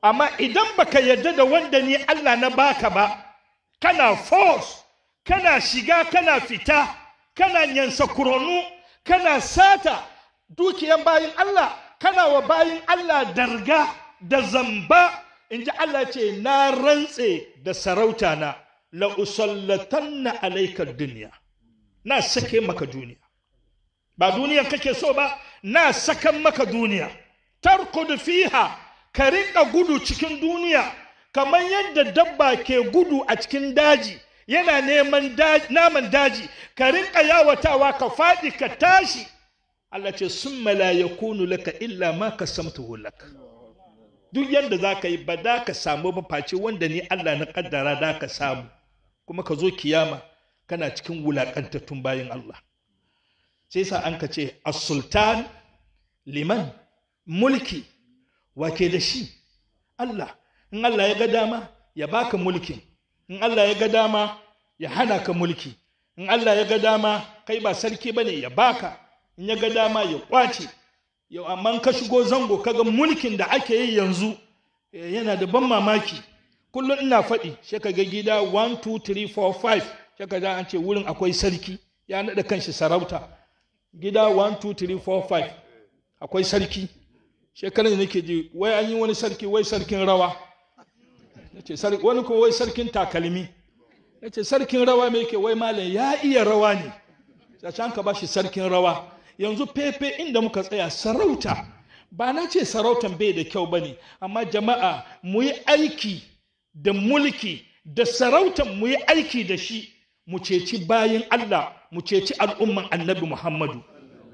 amma idan baka yarda da wanda ni Allah na baka ba kana force kana shiga kana fita kana nyansa kuronu kana sata dukiyan bayin Allah kana wa bayin Allah darga da zamba in ji Allah ce na rantse da sarauta na la usallatanna alaika duniya na sake maka duniya ba duniyan kake so ba na sakan maka duniya tarkud fiha ka rinka gudu cikin duniya kamar yadda dabba ke gudu a cikin daji yana neman naman daji ka rinka yawatawa ka faɗi ka tashi Allah ce sun la yakunu laka illa ma ka samtuhu laka duk yadda za ka yi ba da ka samu ba face wanda ni Allah na kaddara da ka samu kuma ka zo kiyama kana cikin wulaƙantattun bayan Allah sai sa an ka ce as-sultan liman mulki wake da shi Allah in Allah ya ga dama ya baka mulkin in Allah ya ga dama ya hana ka mulki in Allah ya ga dama kai ba sarki bane ya baka in ya ga dama ya kwace yau amma ka shigo zango kaga mulkin da ake yi yanzu yana da ban mamaki kullum ina faɗi sai ka ga gida 1 2 3 4 5 sai ka ga an ce wurin akwai sarki ya naɗa kanshi sarauta gida 1 2 3 4 5 akwai sarki shekarar da nake ji wai an yi wani sarki wai sarkin rawa nace wani ko wai sarkin takalmi nace sarkin rawa me yake wai malam ya iya rawa ne sai ka ba shi sarkin rawa yanzu fefe inda muka tsaya sarauta ba na ce sarautan bai da kyau bane amma jama'a mu yi aiki da mulki da sarautan mu yi aiki da shi mu ceci bayin Allah mu ceci al'umman annabi Muhammadu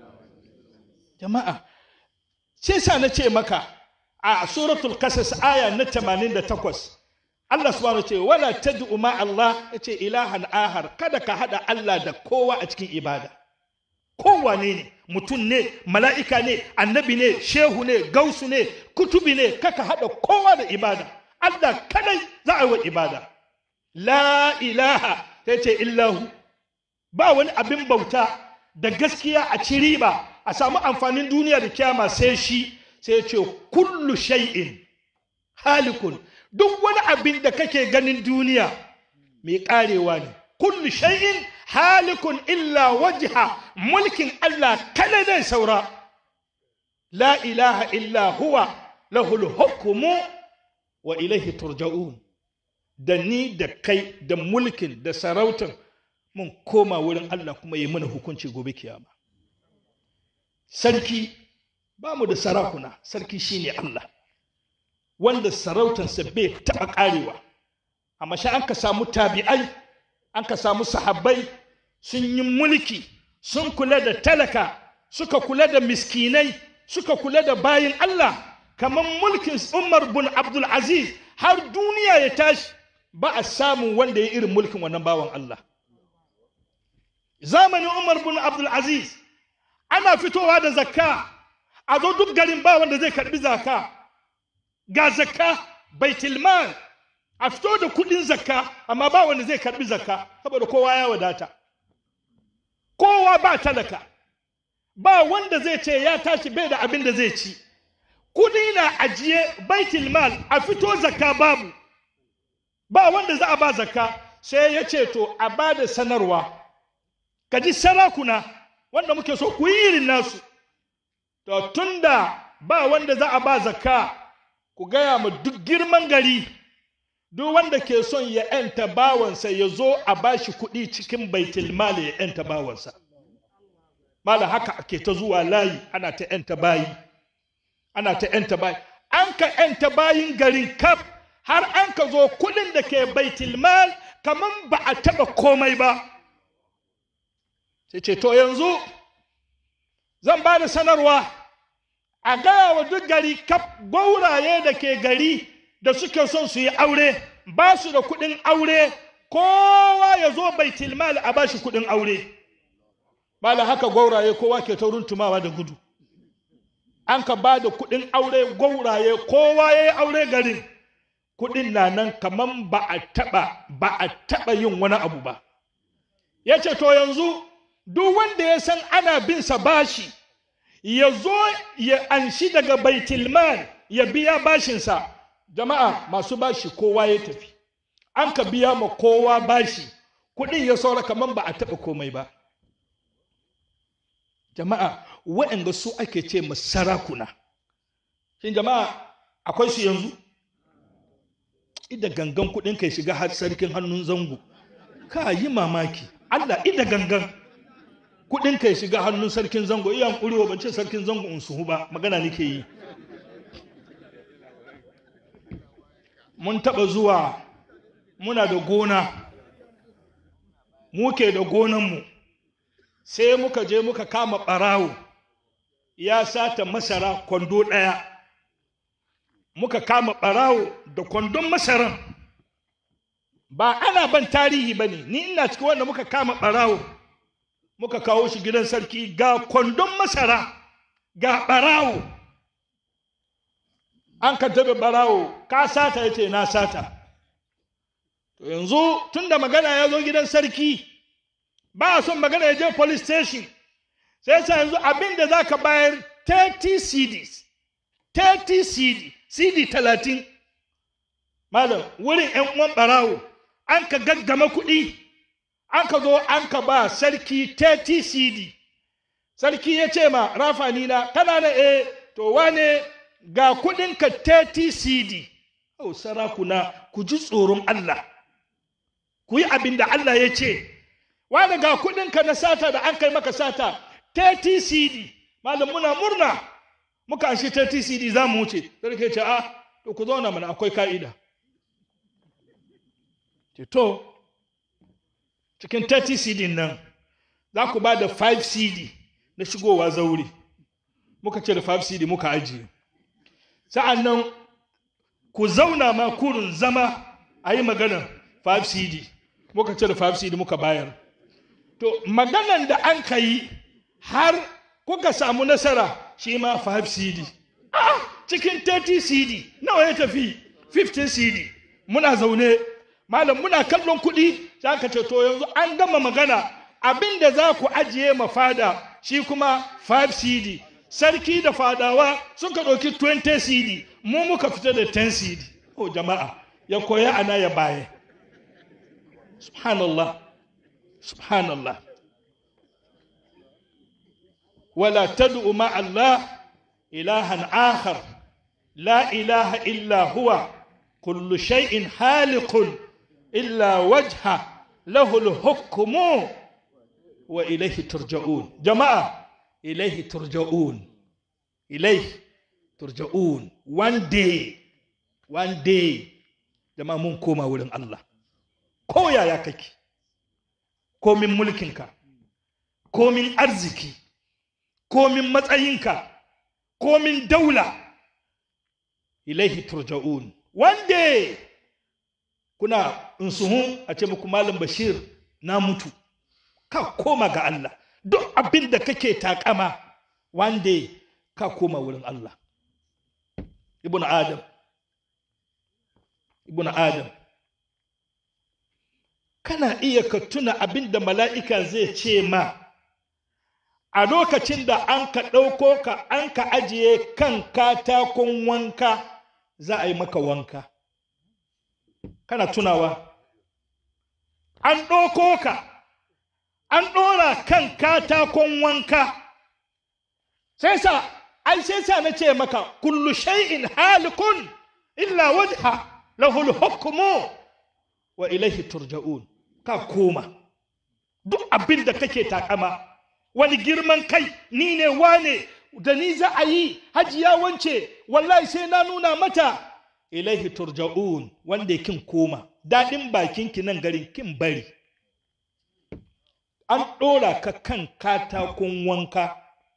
jama'a sai sa na ce maka a suratul kasas aya na 88 Allah subhanahu ce wala tad'u ma Allah yace ilahan ahar kada ka hada Allah da kowa a cikin ibada kowane ne mutum ne mala'ika ne annabi ne shehu ne gausu ne kutubi ne kaka hada kowa da ibada Allah kadai za a yi wa ibada la ilaha yace illahu ba wani abin bauta da gaskiya a ci riba a samu amfanin duniya da kyama sai shi sai ya ce kullu shay'in halikun duk wani abin da kake ganin duniya mai karewa ne kullu shay'in halikun illa wajha mulkin Allah kada zai saura la ilaha illa huwa lahul hukmu wa ilaihi turja'un da ni da kai da mulkin da sarautan mun koma wurin Allah kuma yi mana hukunci gobe kiyama sarki ba mu da sarakuna sarki shine Allah wanda sarautansa bai taɓa ƙarewa amma sha an ka samu tabi'ai an ka samu sahabbai sun yi mulki sun kula da talaka suka kula da miskinai suka kula da bayin Allah kamar mulkin Umar bin Abdul Aziz har duniya ya tashi ba a samun wanda ya irin mulkin wannan bawan Allah zamanin Umar bin Abdul Aziz ana fitowa da zakka a zo duk garin ba wanda zai karbi zakka ga zakka baitul mal a fito da kudin zakka amma ba wanda zai karbi zakka saboda kowa ya wadata kowa ba talaka ba wanda zai ce ya tashi bai da abin da zai ci kudi na ajiye baitul mal a fito zakka babu ba wanda za a ba zakka sai ya ce to a ba da sanarwa ka ji sarakuna wanda muke so ku yi irin nasu to tunda ba wanda za a ba zakka ku gaya mu duk girman gari duk wanda ke son ya ‘yanta bawansa ya zo a bashi kuɗi cikin baitul mali ya ‘yanta bawansa mala haka ake ta zuwa layi ana ta ‘yanta bayi ana ta ‘yanta bayi an ka ‘yanta bayin garin kaf har an ka zo kuɗin da ke baitul mal kamar ba a taɓa komai ba sai ce to yanzu zan ba da sanarwa a gaya wa duk gari kaf gauraye da ke gari da suke son su yi aure ba su da kuɗin aure kowa ya zo baitul mal a ba shi kuɗin aure bala haka gauraye kowa ke ta runtumawa da gudu an ka ba da kuɗin aure gauraye kowa ya yi aure garin kuɗin na nan kaman ba a taɓa ba a taɓa yin wani abu ba ya ce to yanzu duk wanda ya san ana bin sa bashi ya zo ya anshi daga baitulmal ya biya bashinsa jama'a masu bashi kowa ya tafi an ka biya ma kowa bashi kuɗin ya saura kamar ba a taɓa komai ba jama'a waɗanda su ake ce ma sarakuna shin jama'a akwai su yanzu ida gangan kuɗin kai shiga har sarkin hannun zango ka yi mamaki allah ida gangan kuɗin kai shiga hannun sarkin zango iyan ƙurewa ban ce sarkin zango in suhu ba magana nake yi mun taɓa zuwa muna da gona muke da gonanmu sai muka je muka kama ɓarawo ya sata masara kwando ɗaya muka kama ɓarawo da kwandon masaran ba ana ban tarihi ba ne ni ina cikin wanda muka kama ɓarawo muka kawo shi gidan sarki ga kwandon masara ga ɓarawo an ka taɓa ɓarawo ka sata ya ce na sata to yanzu tun da magana ya zo gidan sarki ba a son magana ya je police station sai sa yanzu abin da za ka bayar 30 cds 30 cd cd 30 malam wurin yan uwan barawo an ka gaggama kuɗi an ka zo an ka ba sarki 30 cd sarki ya ce ma rafani na kana na eh to wane ga kuɗinka 30 cd oh sarakuna ku ji tsoron Allah ku yi abin da Allah ya ce wani ga kuɗinka na sata da an kai maka sata 30 cd malam muna murna muka shi 30 cd za mu wuce sarki ce a to ku zauna mana akwai ka'ida ce to cikin 30 cd nan za ku ba da 5 cd na shigowa zauri muka ce da 5 cd muka ajiye sa'an nan ku zauna ma kurin zama a yi magana 5 cd muka ce da 5 cd muka bayar to maganan da an ka yi har kuka samu nasara shi ma 5 cd ah cikin 30 cd nawa ya tafi 15 cd muna zaune malam muna kallon kuɗi za ka ce to yanzu an gama magana abin da za ku ajiye ma fada shi kuma 5 cd sarki da fadawa suka ɗauki 20 cd mu muka fita da 10 cd oh jama'a ya koya ana ya baye subhanallah subhanallah ولا تدع مع الله إلها آخر لا إله إلا هو كل شيء خالق إلا وجهه له الحكم وإليه ترجعون جماعة إليه ترجعون إليه ترجعون one day one day jama'a mun koma wurin Allah ko yaya kake komin mulkinka komin arziki komin matsayinka komin daula ilaihi turja'un wanda kuna insuhun a ce muku malam bashir na mutu ka koma ga Allah duk abin da kake takama wanda ka koma wurin Allah ibn adam ibn adam kana iya ka tuna abin da mala'ika zai ce ma a lokacin da an ka ɗauko ka an ka ajiye kan katakon wanka za a yi maka wanka kana tunawa an ɗauko ka an ɗora kan katakon wanka sai sa ai sai sa na ce maka kullu shay'in halikun illa wajha lahul hukmu wa ilaihi turja'un ka koma duk abin da kake takama wani girman kai ni ne wane da ni za a yi hajiya wance wallahi sai na nuna mata ilaihi turja'un wanda kin koma daɗin bakinki nan garin kin bari an ɗora ka kan katakon wanka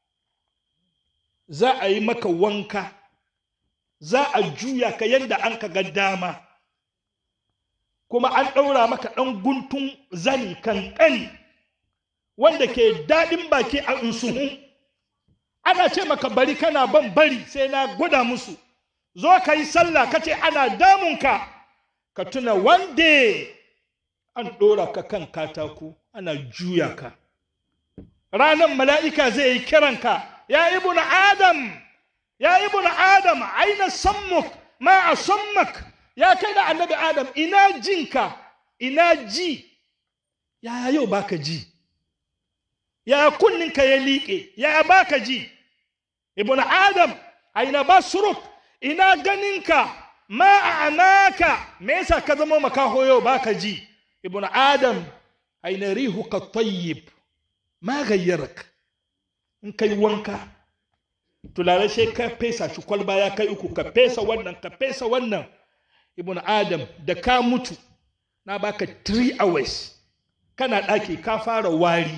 za a yi maka wanka za a juya ka yadda an ka ga dama kuma an ɗaura maka ɗan guntun zani kankani wanda ke daɗin baki a insuhu ana ce maka bari kana ban bari sai na gwada musu zo ka yi sallah ka ce ana damunka ka tuna wande an ɗora ka kan katako ana juya ka ranar mala'ika zai yi kiranka ya ibn adam ya ibn adam aina sammuk ma a sammak ya kai da annabi adam ina jinka ina ji ya yau baka ji ya kunninka ya liƙe ya baka ji ibn adam aina basruk ina ganinka ma a anaka me yasa ka zama makaho yau baka ji ibn adam aina rihuka tayyib ma gayyarak in kai wanka tulare sai ka fesa shi kwalba ya kai uku ka fesa wannan ka fesa wannan ibn adam da ka mutu na baka 3 hours kana ɗaki ka fara wari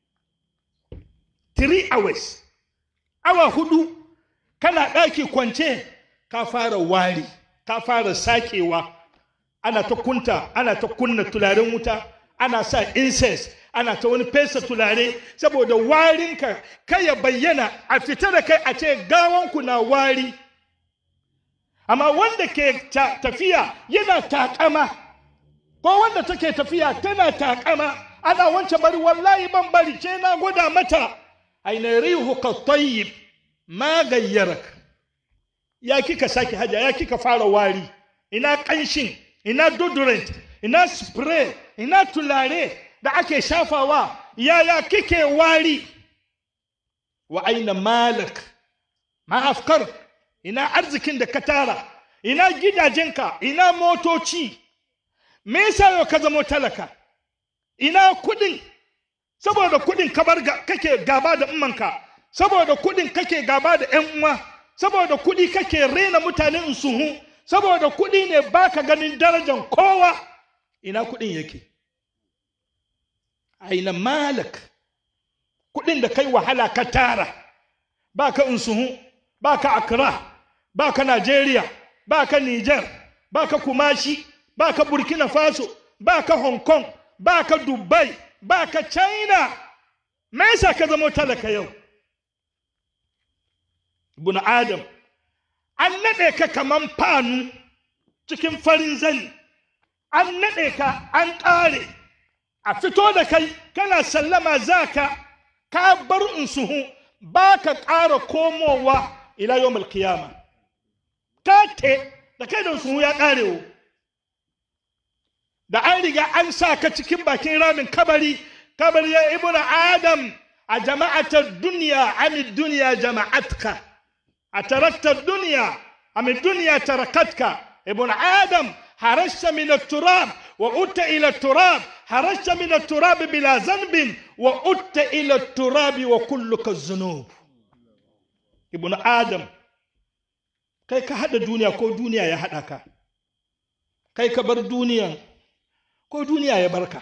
3 hours awa hudu kana ɗaki kwance ka fara wari ka fara sakewa ana ta kunta ana ta kunna tularen wuta ana sa incense ana ta wani fesa tulare saboda warinka kai ya bayyana a fita da kai a ce gawanku na wari amma wanda ke tafiya yana takama ko wanda take tafiya tana takama ana wance bari wallahi ban bari ce na gwada mata aina rihu ka tayyib ma gayyarak ya kika sake haja ya kika fara wari ina kanshin ina deodorant ina spray ina tulare da ake shafawa yaya kike wari wa aina malak ma afkar ina arzikin da ka tara ina gidajenka ina motoci me yasa yau ka zama talaka ina kudin saboda kudin kabar kake gaba da ummanka saboda kudin kake gaba da yan uwa saboda kudi kake rena mutanen suhu saboda kudi ne baka ganin darajan kowa ina kudin yake aina malak kudin da kai wahala ka tara baka insuhu baka akra baka Najeriya baka Niger baka Kumashi baka Burkina Faso baka Hong Kong baka Dubai baka China me yasa ka zama talaka yau ibn Adam an nade ka kaman fanu cikin farin zani an nade ka an ƙare a fito da kai kana sallama zaka ka bar insuhu ba ka ƙara komowa ila yawmal qiyama ka te da kai da insuhu ya ƙarewo da an riga an sa ka cikin bakin ramin kabari kabari ya ibn adam a jama'atar duniya ami duniya jama'atka a taraktar duniya ami duniya tarakatka ibn adam harashta min turab wa utta ila turab harashta min turab bila zanbin wa utta ila turabi wa kulluka zunub ibn adam kai ka hada duniya ko duniya ya hada ka kai ka bar duniyan ko duniya ya barka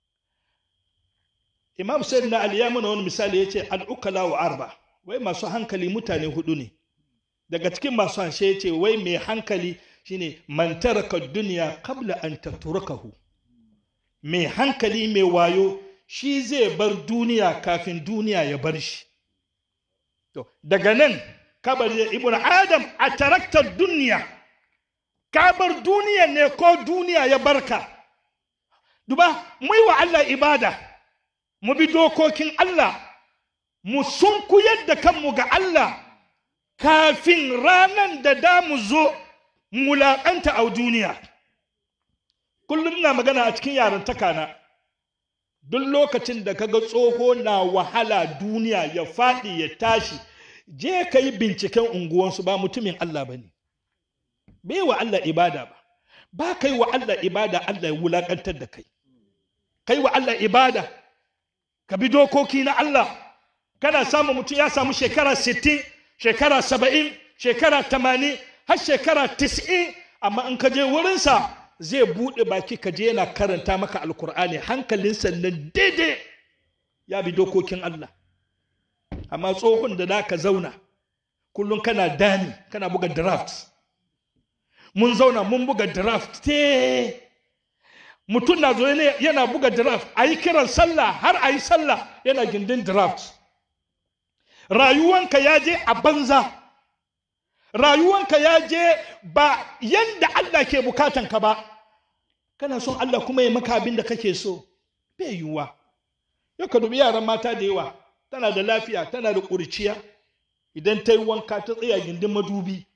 imam sayyid na ali ya mana wani misali ya ce al'ukala wa arba wai masu hankali mutane hudu ne daga cikin masu hanshe ya ce wai mai hankali shine man taraka duniya kabla an tatrukahu mai hankali mai wayo shi zai bar duniya kafin duniya ya bar shi to daga nan kabar ibn adam a taraktar duniya ka bar duniya ne ko duniya ya barka duba mu yi wa Allah ibada mu bi dokokin Allah mu sunkuyar da kanmu ga Allah kafin ranan da da mu zo mulaƙanta a duniya kullum na magana a cikin yarantaka na duk lokacin da kaga tsoho na wahala duniya ya faɗi ya tashi je ka yi binciken unguwansu ba mutumin Allah ba ne bai wa Allah ibada ba ba kai wa Allah ibada Allah ya wulaƙantar da kai kai wa Allah ibada ka bi dokoki na Allah kana samun mutum ya samu shekara 60 shekara 70 shekara 80 har shekara 90 amma in ka je wurinsa zai buɗe baki ka je yana karanta maka alkur'ani hankalinsa nan daidai ya bi dokokin Allah amma tsohon da za ka zauna kullum kana dani kana buga draft mun zauna mun buga draft te mutum na zo yana buga draft a yi kiran sallah har a yi sallah yana gindin draft rayuwanka ya je a banza rayuwanka ya je ba yanda Allah ke bukatanka ba kana son Allah kuma ya maka abin da kake so bai yiwuwa yau ka dubi yaran mata da yawa tana da lafiya tana da ƙuriciya idan ta yi wanka ta tsaya gindin madubi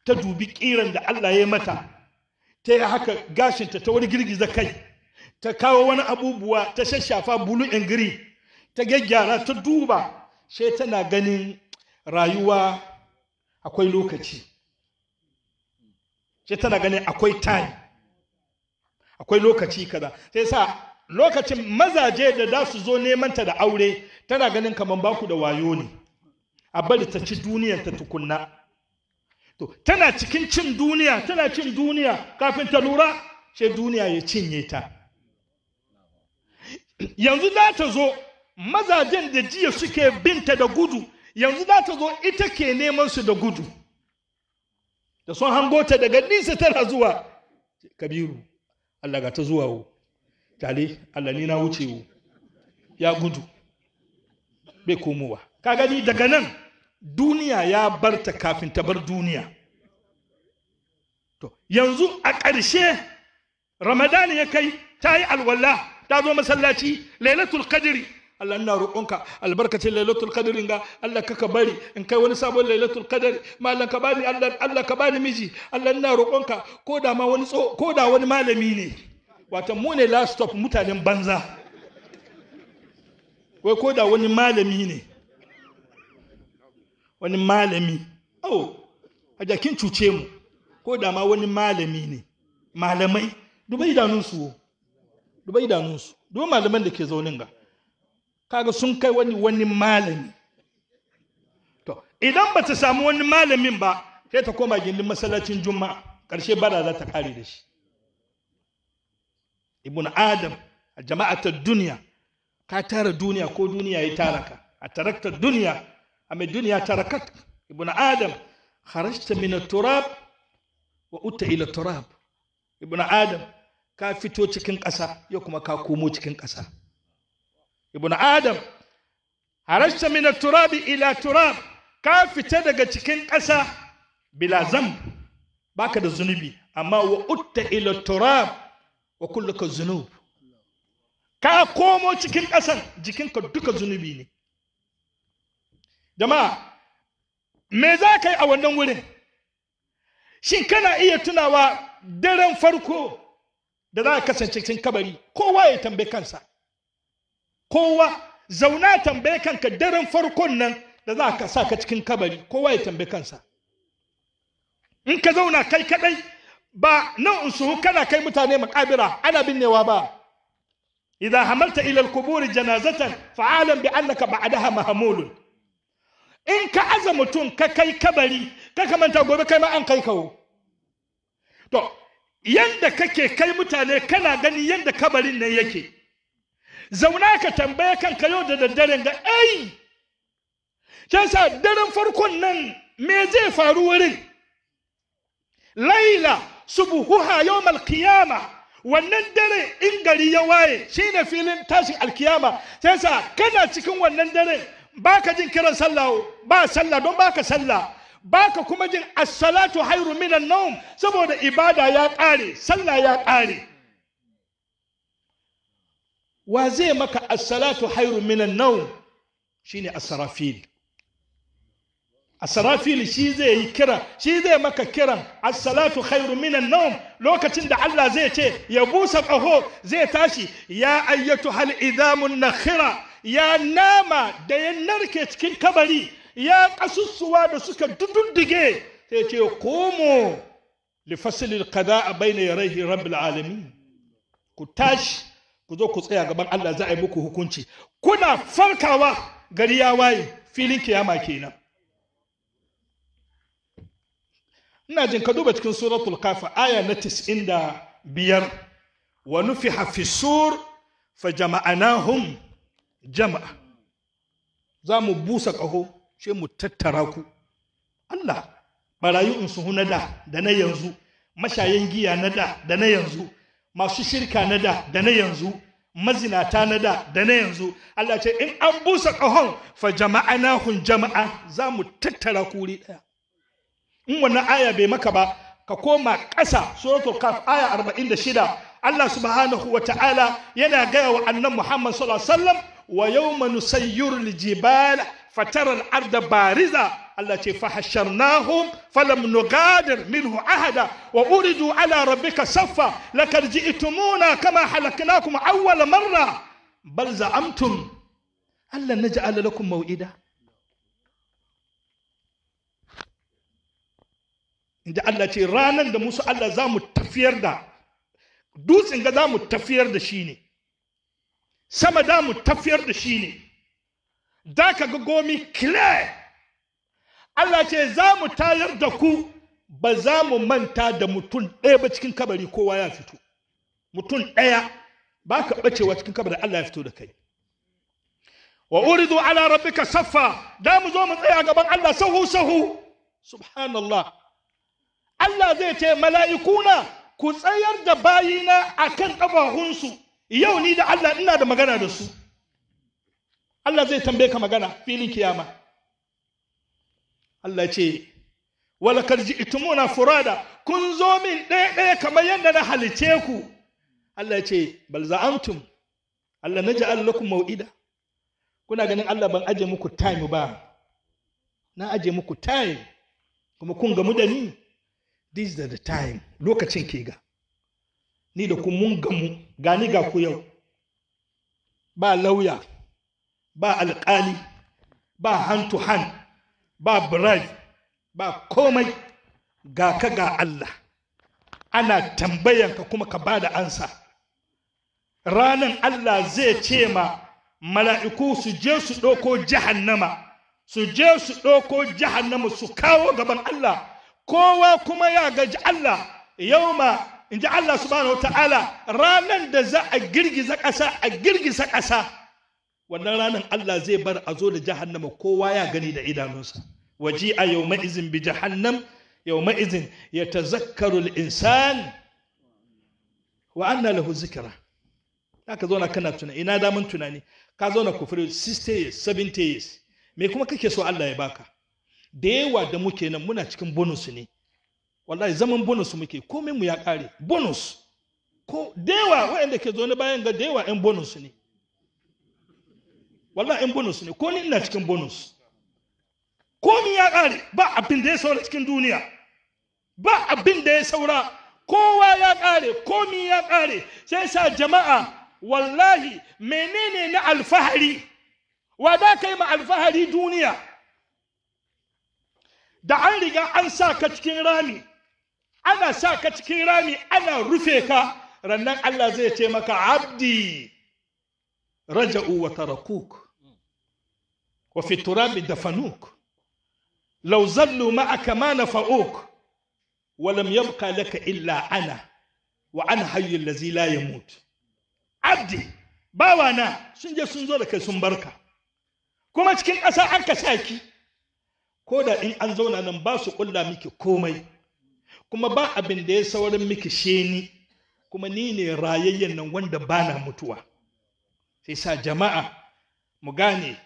ta dubi kiran da Allah ya mata ta yi haka gashinta ta wani girgiza kai ta kawo wani abubuwa ta shashafa bulu ingiri ta gyaggyara ta duba sai tana ganin rayuwa akwai lokaci sai tana ganin akwai time akwai lokaci kaza sai sa lokacin mazaje da za su zo neman ta da aure tana ganin kamar baku da wayo ne a bari ta ci duniyar ta tukunna to tana cikin cin duniya tana cin duniya kafin ta lura sai duniya ya cinye ta yanzu za ta zo mazajen da jiya suke binta da gudu yanzu za ta zo ita ke neman su da gudu da sun hango ta daga nisa tana zuwa kabiru Allah ga ta zuwa wo tale Allah ni na wuce wo ya gudu bai komowa ka gani daga nan duniya ya bar ta kafin ta bar duniya to yanzu a ƙarshe ramadani ya kai ta yi alwala ta zo masallaci lailatul qadri Allah ina roƙonka albarkacin lailatul qadri ga Allah kaka bari in kai wani sabon lailatul qadri mallan ka bani Allah Allah ka bani miji Allah ina roƙonka ko da ma wani tso ko da wani malami ne wato mu ne last stop mutanen banza wai ko da wani malami ne wani malami oh a jakin cuce mu ko da ma wani malami ne malamai dubai idanunsu dubai idanunsu dubai malaman da ke zaunin ga kaga sun kai wani wani malami to idan ba ta samu wani malamin ba sai ta koma gindin masallacin juma'a ƙarshe bara za ta kare da shi ibn adam a jama'atar duniya ka tara duniya ko duniya ya tara ka a tarakta duniya a mai duniya tarakat ibn adam kharajta min turab wa utta ila turab ibn adam ka fito cikin ƙasa yau kuma ka komo cikin ƙasa ibn adam harashta min turab ila turab ka fita daga cikin ƙasa bila zam baka da zunubi amma wa utta ila turab wa kulluka zunub ka komo cikin ƙasan jikinka duka zunubi ne jama'a me za ka yi a wannan wurin shin kana iya tunawa daren farko da za ka kasance cikin kabari kowa ya tambaye kansa kowa zauna tambaye kanka daren farkon nan da za ka sa ka cikin kabari kowa ya tambaye kansa in ka zauna kai kadai ba nan in suhu kana kai mutane makabira ana binnewa ba idan hamalta ila al-qubur janazatan fa'alam bi annaka ba'daha mahmulun in ka aza mutum ka kai kabari ka kamanta gobe kai ma an kai kawo to yanda kake kai mutane kana gani yanda kabarin nan yake zauna ka tambaye kanka yau da daddaren ga ai can sa daren farkon nan me zai faru wurin laila subuhuha yawmal qiyama wannan dare in gari ya waye shine filin tashin alkiyama sai sa kana cikin wannan dare baka jin kiran sallah ba sallah don baka sallah baka kuma jin as-salatu hayru minan nawm saboda ibada ya kare sallah ya kare wa zai maka as-salatu hayru minan nawm shine as-sarafil as-sarafil shi zai yi kira shi zai maka kiran as-salatu hayru minan nawm lokacin da Allah zai ce ya busa qaho zai tashi ya ayyatu hal idamun nakhira ya nama da ya narke cikin kabari ya kasussuwa da suka dududdige sai ce komo li fasilil qada bayna yarayhi rabbil alamin ku tashi ku zo ku tsaya gaban Allah za a yi muku hukunci kuna farkawa gari ya waye filin kiyama kenan ina jin ka duba cikin suratul kafa aya na 95 wa nufiha fi sur fa jama'anahum jama'a za mu busa ƙaho sai mu tattara ku Allah barayu in su na da da na yanzu mashayan giya na da da na yanzu masu shirka na da da na yanzu mazinata na da da na yanzu Allah ce in an busa ƙahon fa jama'anahum jama'a za mu tattara ku wuri ɗaya in wannan aya bai maka ba ka koma ƙasa suratul kaf aya 46 Allah subhanahu wa ta'ala yana gaya wa annan Muhammad sallallahu alaihi wasallam wa yawma nusayyiru al-jibal fatara al-arda bariza Allah ce fahasharnahum falam nugadir minhu ahada wa uridu ala rabbika saffa lakad ji'tumuna kama halaknakum awwal marra bal za'amtum alla naj'ala lakum maw'ida inda Allah ce ranan da musu Allah za mu tafiyar da dutsen ga za mu tafiyar da shi ne sama da mu tafiyar da shi ne da ka ga gomi clear Allah ce za mu tayar da ku ba za mu manta da mutum ɗaya ba cikin kabari kowa ya fito mutum ɗaya ba ka ɓacewa cikin kabari Allah ya fito da kai wa uridu ala rabbika saffa da mu zo mu tsaya gaban Allah sahu sahu subhanallah Allah zai ce mala'ikuna ku tsayar da bayina akan ƙafahunsu yau ni da Allah ina da magana da su Allah zai tambaye ka magana filin kiyama Allah ce wala karji itumuna furada kun zo min ɗaya ɗaya kamar yadda na halice ku Allah ce bal za'antum Allah na ja'al lakum mau'ida kuna ganin Allah ban aje muku time ba na aje muku time kuma kun gamu da ni this is the time lokacin ke ga ni da kun mun gamu gani ga ku yau ba lauya ba alƙali ba hand to hand ba bribe ba komai ga ka ga Allah ana tambayanka kuma ka bada ansa ranan Allah zai ce ma mala'iku su je su ɗauko jahannama su je su ɗauko jahannama su kawo gaban Allah kowa kuma ya gaji Allah yau ma in ji Allah subhanahu wa ta'ala ranan da za a girgiza ƙasa a girgiza ƙasa wannan ranar Allah zai bar a zo da jahannama kowa ya gani da idanunsa waji a yau ma'izin bi jahannam yau ma'izin ya tazakkaru insan wa anna lahu zikira ka zauna kana tunani ina daman tunani ka zauna kufuri 60 years 70 years me kuma kake so Allah ya baka da yawa da muke nan muna cikin bonus ne wallahi zaman bonus muke komai mu ya kare bonus ko da yawa waɗanda ke zo na bayan ga da yawa 'yan bonus ne wallahi in bonus ne ko ni ina cikin bonus komi ya ƙare ba abin da ya saura cikin duniya ba abin da ya saura kowa ya ƙare komi ya ƙare sai sa jama'a wallahi menene na alfahari wa da ka yi ma alfahari duniya da an riga an sa ka cikin rami ana sa ka cikin rami ana rufe ka rannan Allah zai ce maka abdi raja'u wa tarakuk وفي التراب دفنوك لو ظلوا معك ما نفعوك ولم يبقى لك إلا أنا وأنا حي الذي لا يموت عبدي باوانا sun je sun zo da kai sun barka kuma cikin ƙasa an ka saki ko da in an zauna nan ba su ƙulla miki komai kuma ba abin da ya saurin miki sheni kuma ni ne rayayyen nan wanda bana mutuwa sai sa jama'a mu gane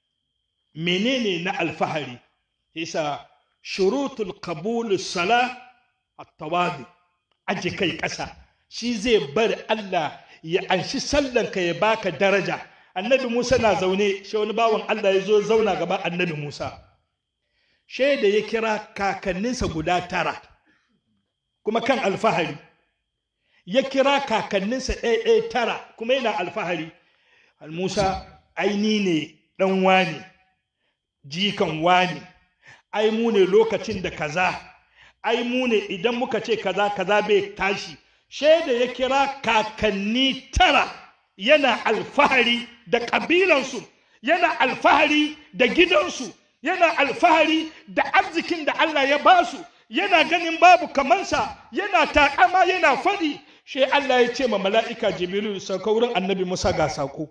menene na alfahari yasa shurutul qabul sala at-tawadi aje kai ƙasa shi zai bar Allah ya anshi sallanka ya baka daraja annabi Musa na zaune shi wani bawan Allah ya zo zauna gaban annabi Musa shaida ya kira kakanninsa guda tara kuma kan alfahari ya kira kakanninsa ɗaya ɗaya tara kuma yana alfahari Musa aini ne ɗan wani jikan wani ai mu ne lokacin da kaza ai mu ne idan muka ce kaza kaza bai tashi shaida ya kira kakanni tara yana alfahari da ƙabilansu yana alfahari da gidansu yana alfahari da arzikin da Allah ya basu yana ganin babu kamansa yana takama yana faɗi shi Allah ya ce ma mala'ika jibrilu sauka wurin annabi Musa ga sako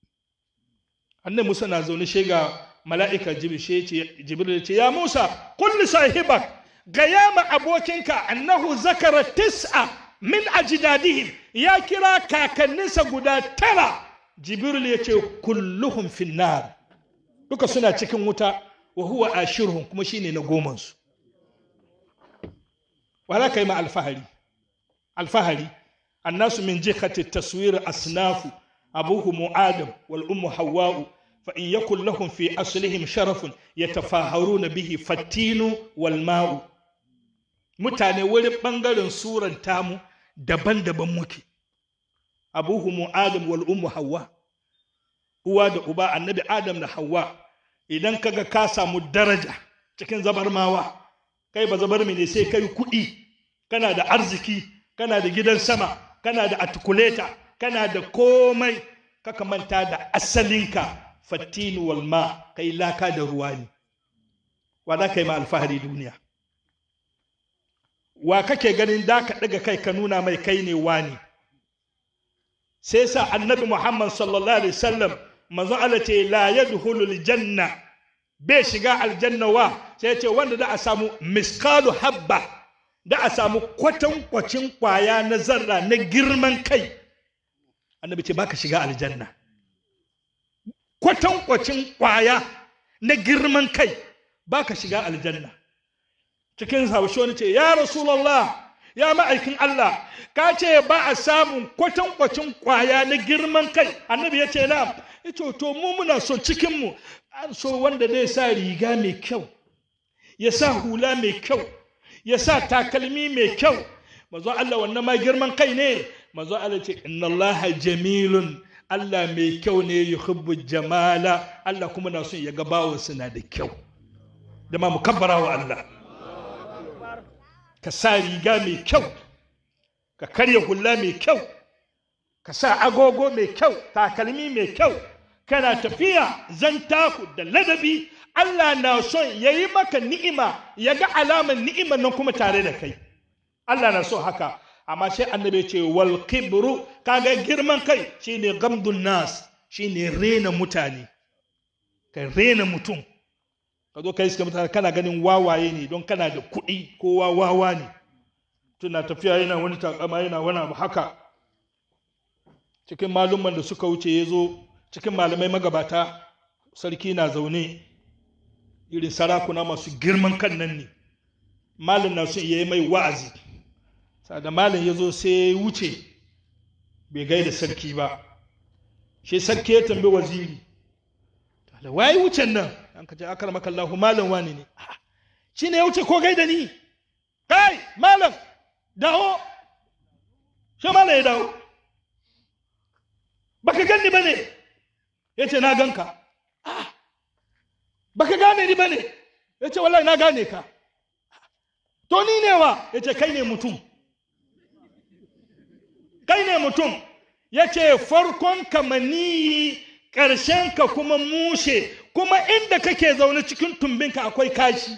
annabi Musa na zaune shi ga mala'ika jibril ya ce ya musa kulli sahibak gaya ma abokinka annahu zakara tis'a min ajdadihim ya kira kakanninsa guda tara jibril ya ce kulluhum finnar duka suna cikin wuta wa huwa ashirhum kuma shine na gomansu wala kai ma alfahari alfahari annasu min jihati taswir asnafu abuhum adam wal ummu hawwa'u fa in yakul lahum fi aslihim sharafun yatafaharuna bihi fattinu wal ma'u mutane wurin bangaren suran tamu daban-daban muke abuhumu adam wal ummu hawa uwa da uba annabi adam da hawa idan kaga ka samu daraja cikin zabarmawa kai ba zabar ne sai kai kuɗi kana da arziki kana da gidan sama kana da atukuleta kana da komai kaka manta da asalinka fattinu wal ma kai laka da ruwa ne wa za ka yi ma alfahari duniya wa kake ganin da ka ɗaga kai ka nuna mai kai ne wani sai sa annabi muhammad sallallahu alaihi wasallam manzo Allah ce la yadkhulul janna bai shiga aljanna wa sai ce wanda da a samu miskalu habba da a samu kwatankwacin kwaya na zarra na girman kai annabi ce baka shiga aljanna kwatankwacin kwaya na girman kai baka shiga aljanna cikin haushi wani ce ya rasulallah ya ma'aikin Allah ka ce ba a samun kwatankwacin kwaya na girman kai annabi ya ce na ito to mu muna so cikinmu an so wanda zai sa riga mai kyau ya sa hula mai kyau ya sa takalmi mai kyau mazo Allah wannan ma girman kai ne mazo Allah ce inna Allah jamilun Allah mai kyau ne yuhibbu jamala Allah kuma na son ya ga bawo suna da kyau da ma mukabbara wa Allah ka sa riga mai kyau ka karya hula mai kyau ka sa agogo mai kyau takalmi mai kyau kana tafiya zan taku da ladabi Allah na son ya yi maka ni'ima ya ga alamar ni'imar nan kuma tare da kai Allah na so haka amma sai annabi ce wal kibru kaga girman kai shine gamdun nas shine rena mutane ka rena mutum ka zo ka iska mutane kana ganin wawaye ne don kana da kuɗi kowa wawa ne tuna tafiya yana wani takama yana wani abu haka cikin malumman da suka wuce ya zo cikin malamai magabata sarki na zaune irin sarakuna masu girman kan nan ne malin na sun yi mai wa'azi da malin ya zo sai ya wuce bai gaida sarki ba shi sarki ya tambi waziri waye wucen nan an ka ce akar makallahu malam wani ne shi ne ya wuce ko gaida ni kai malam dawo shi malam ya dawo baka ganni ba ne ya ce na ganka baka gane ni ba ne ya ce wallahi na gane ka to ni ne wa ya ce kai ne mutum kai ne mutum ya ce farkon kamaniyi ƙarshen ka kuma mushe kuma inda kake zaune cikin tumbinka akwai kashi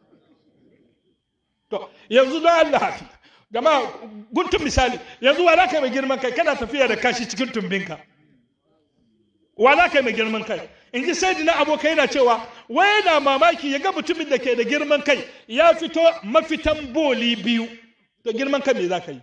to yanzu don Allah gama guntun misali yanzu wa za ka mai girman kai kana tafiya da kashi cikin tumbinka wa za ka mai girman kai in ji sai na abokai na cewa wai yana mamaki ya ga mutumin da ke da girman kai ya fito mafitan boli biyu to girman kai me za ka yi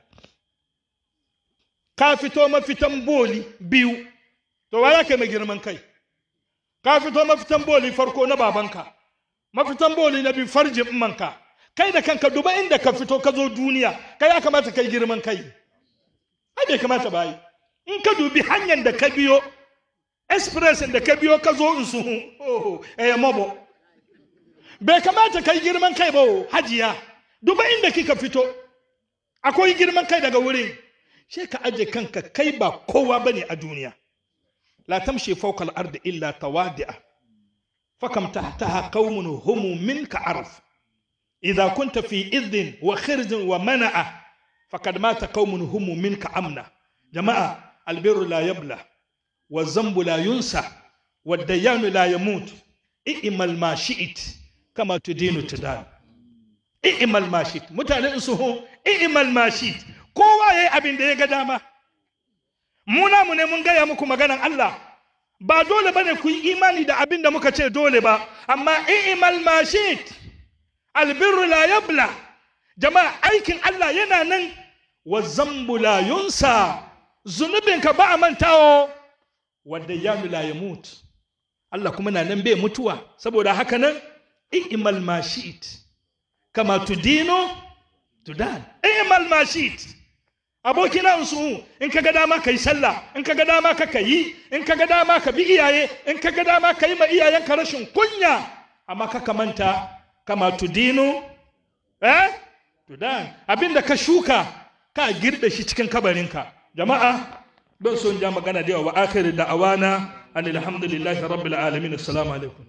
ka fito mafitan boli biyu to wa za ka mai girman kai ka fito mafitan boli farko na babanka mafitan boli na biyu farjin manka kai da kanka duba inda ka fito ka zo duniya kai ya kamata kai girman kai ai bai kamata ba yi in ka dubi hanyar da ka biyo express da ka biyo ka zo in su oh eh mabo bai kamata kai girman kai ba hajiya duba inda kika fito akwai girman kai daga wurin sai ka aje kanka kai ba kowa bane a duniya la tamshi fawqa al-ardi illa tawadi'a fakam tahtaha qaumun hum minka arf idha kunta fi idhin wa khirzin wa mana'a faqad mata qaumun hum minka amna jama'a albirru la yabla wa zambu la yunsa wa dayanu la yamut i'mal ma shi'it kama tudinu tudan i'mal ma shi'it mutane su hu i'mal ma shi'it kowa yayi abin da ya ga dama muna mu ne mun gaya muku maganan Allah ba dole bane ku yi imani da abin da muka ce dole ba amma i'mal ma shi'it albirru la yabla jama'a aikin Allah yana nan wa zambu la yunsa zunubinka ba a mantawo wanda ya la ya mutu Allah kuma na nan bai mutuwa saboda haka nan i'mal ma shi'it kama tudino tudan i'mal ma shi'it abokina su in ka ga dama ka yi sallah in ka ga dama ka yi in ka ga dama ka bi iyaye in ka ga dama ka yi ma iyayenka rashin kunya amma ka manta kama tudinu eh tudan abinda ka shuka ka girbe shi cikin kabarinka jama'a don son ja magana da yawa wa akhir da'awana an alhamdulillahi rabbil alamin assalamu alaikum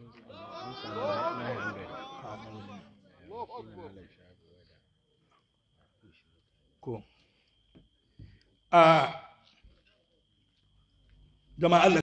ko a jama'a Allah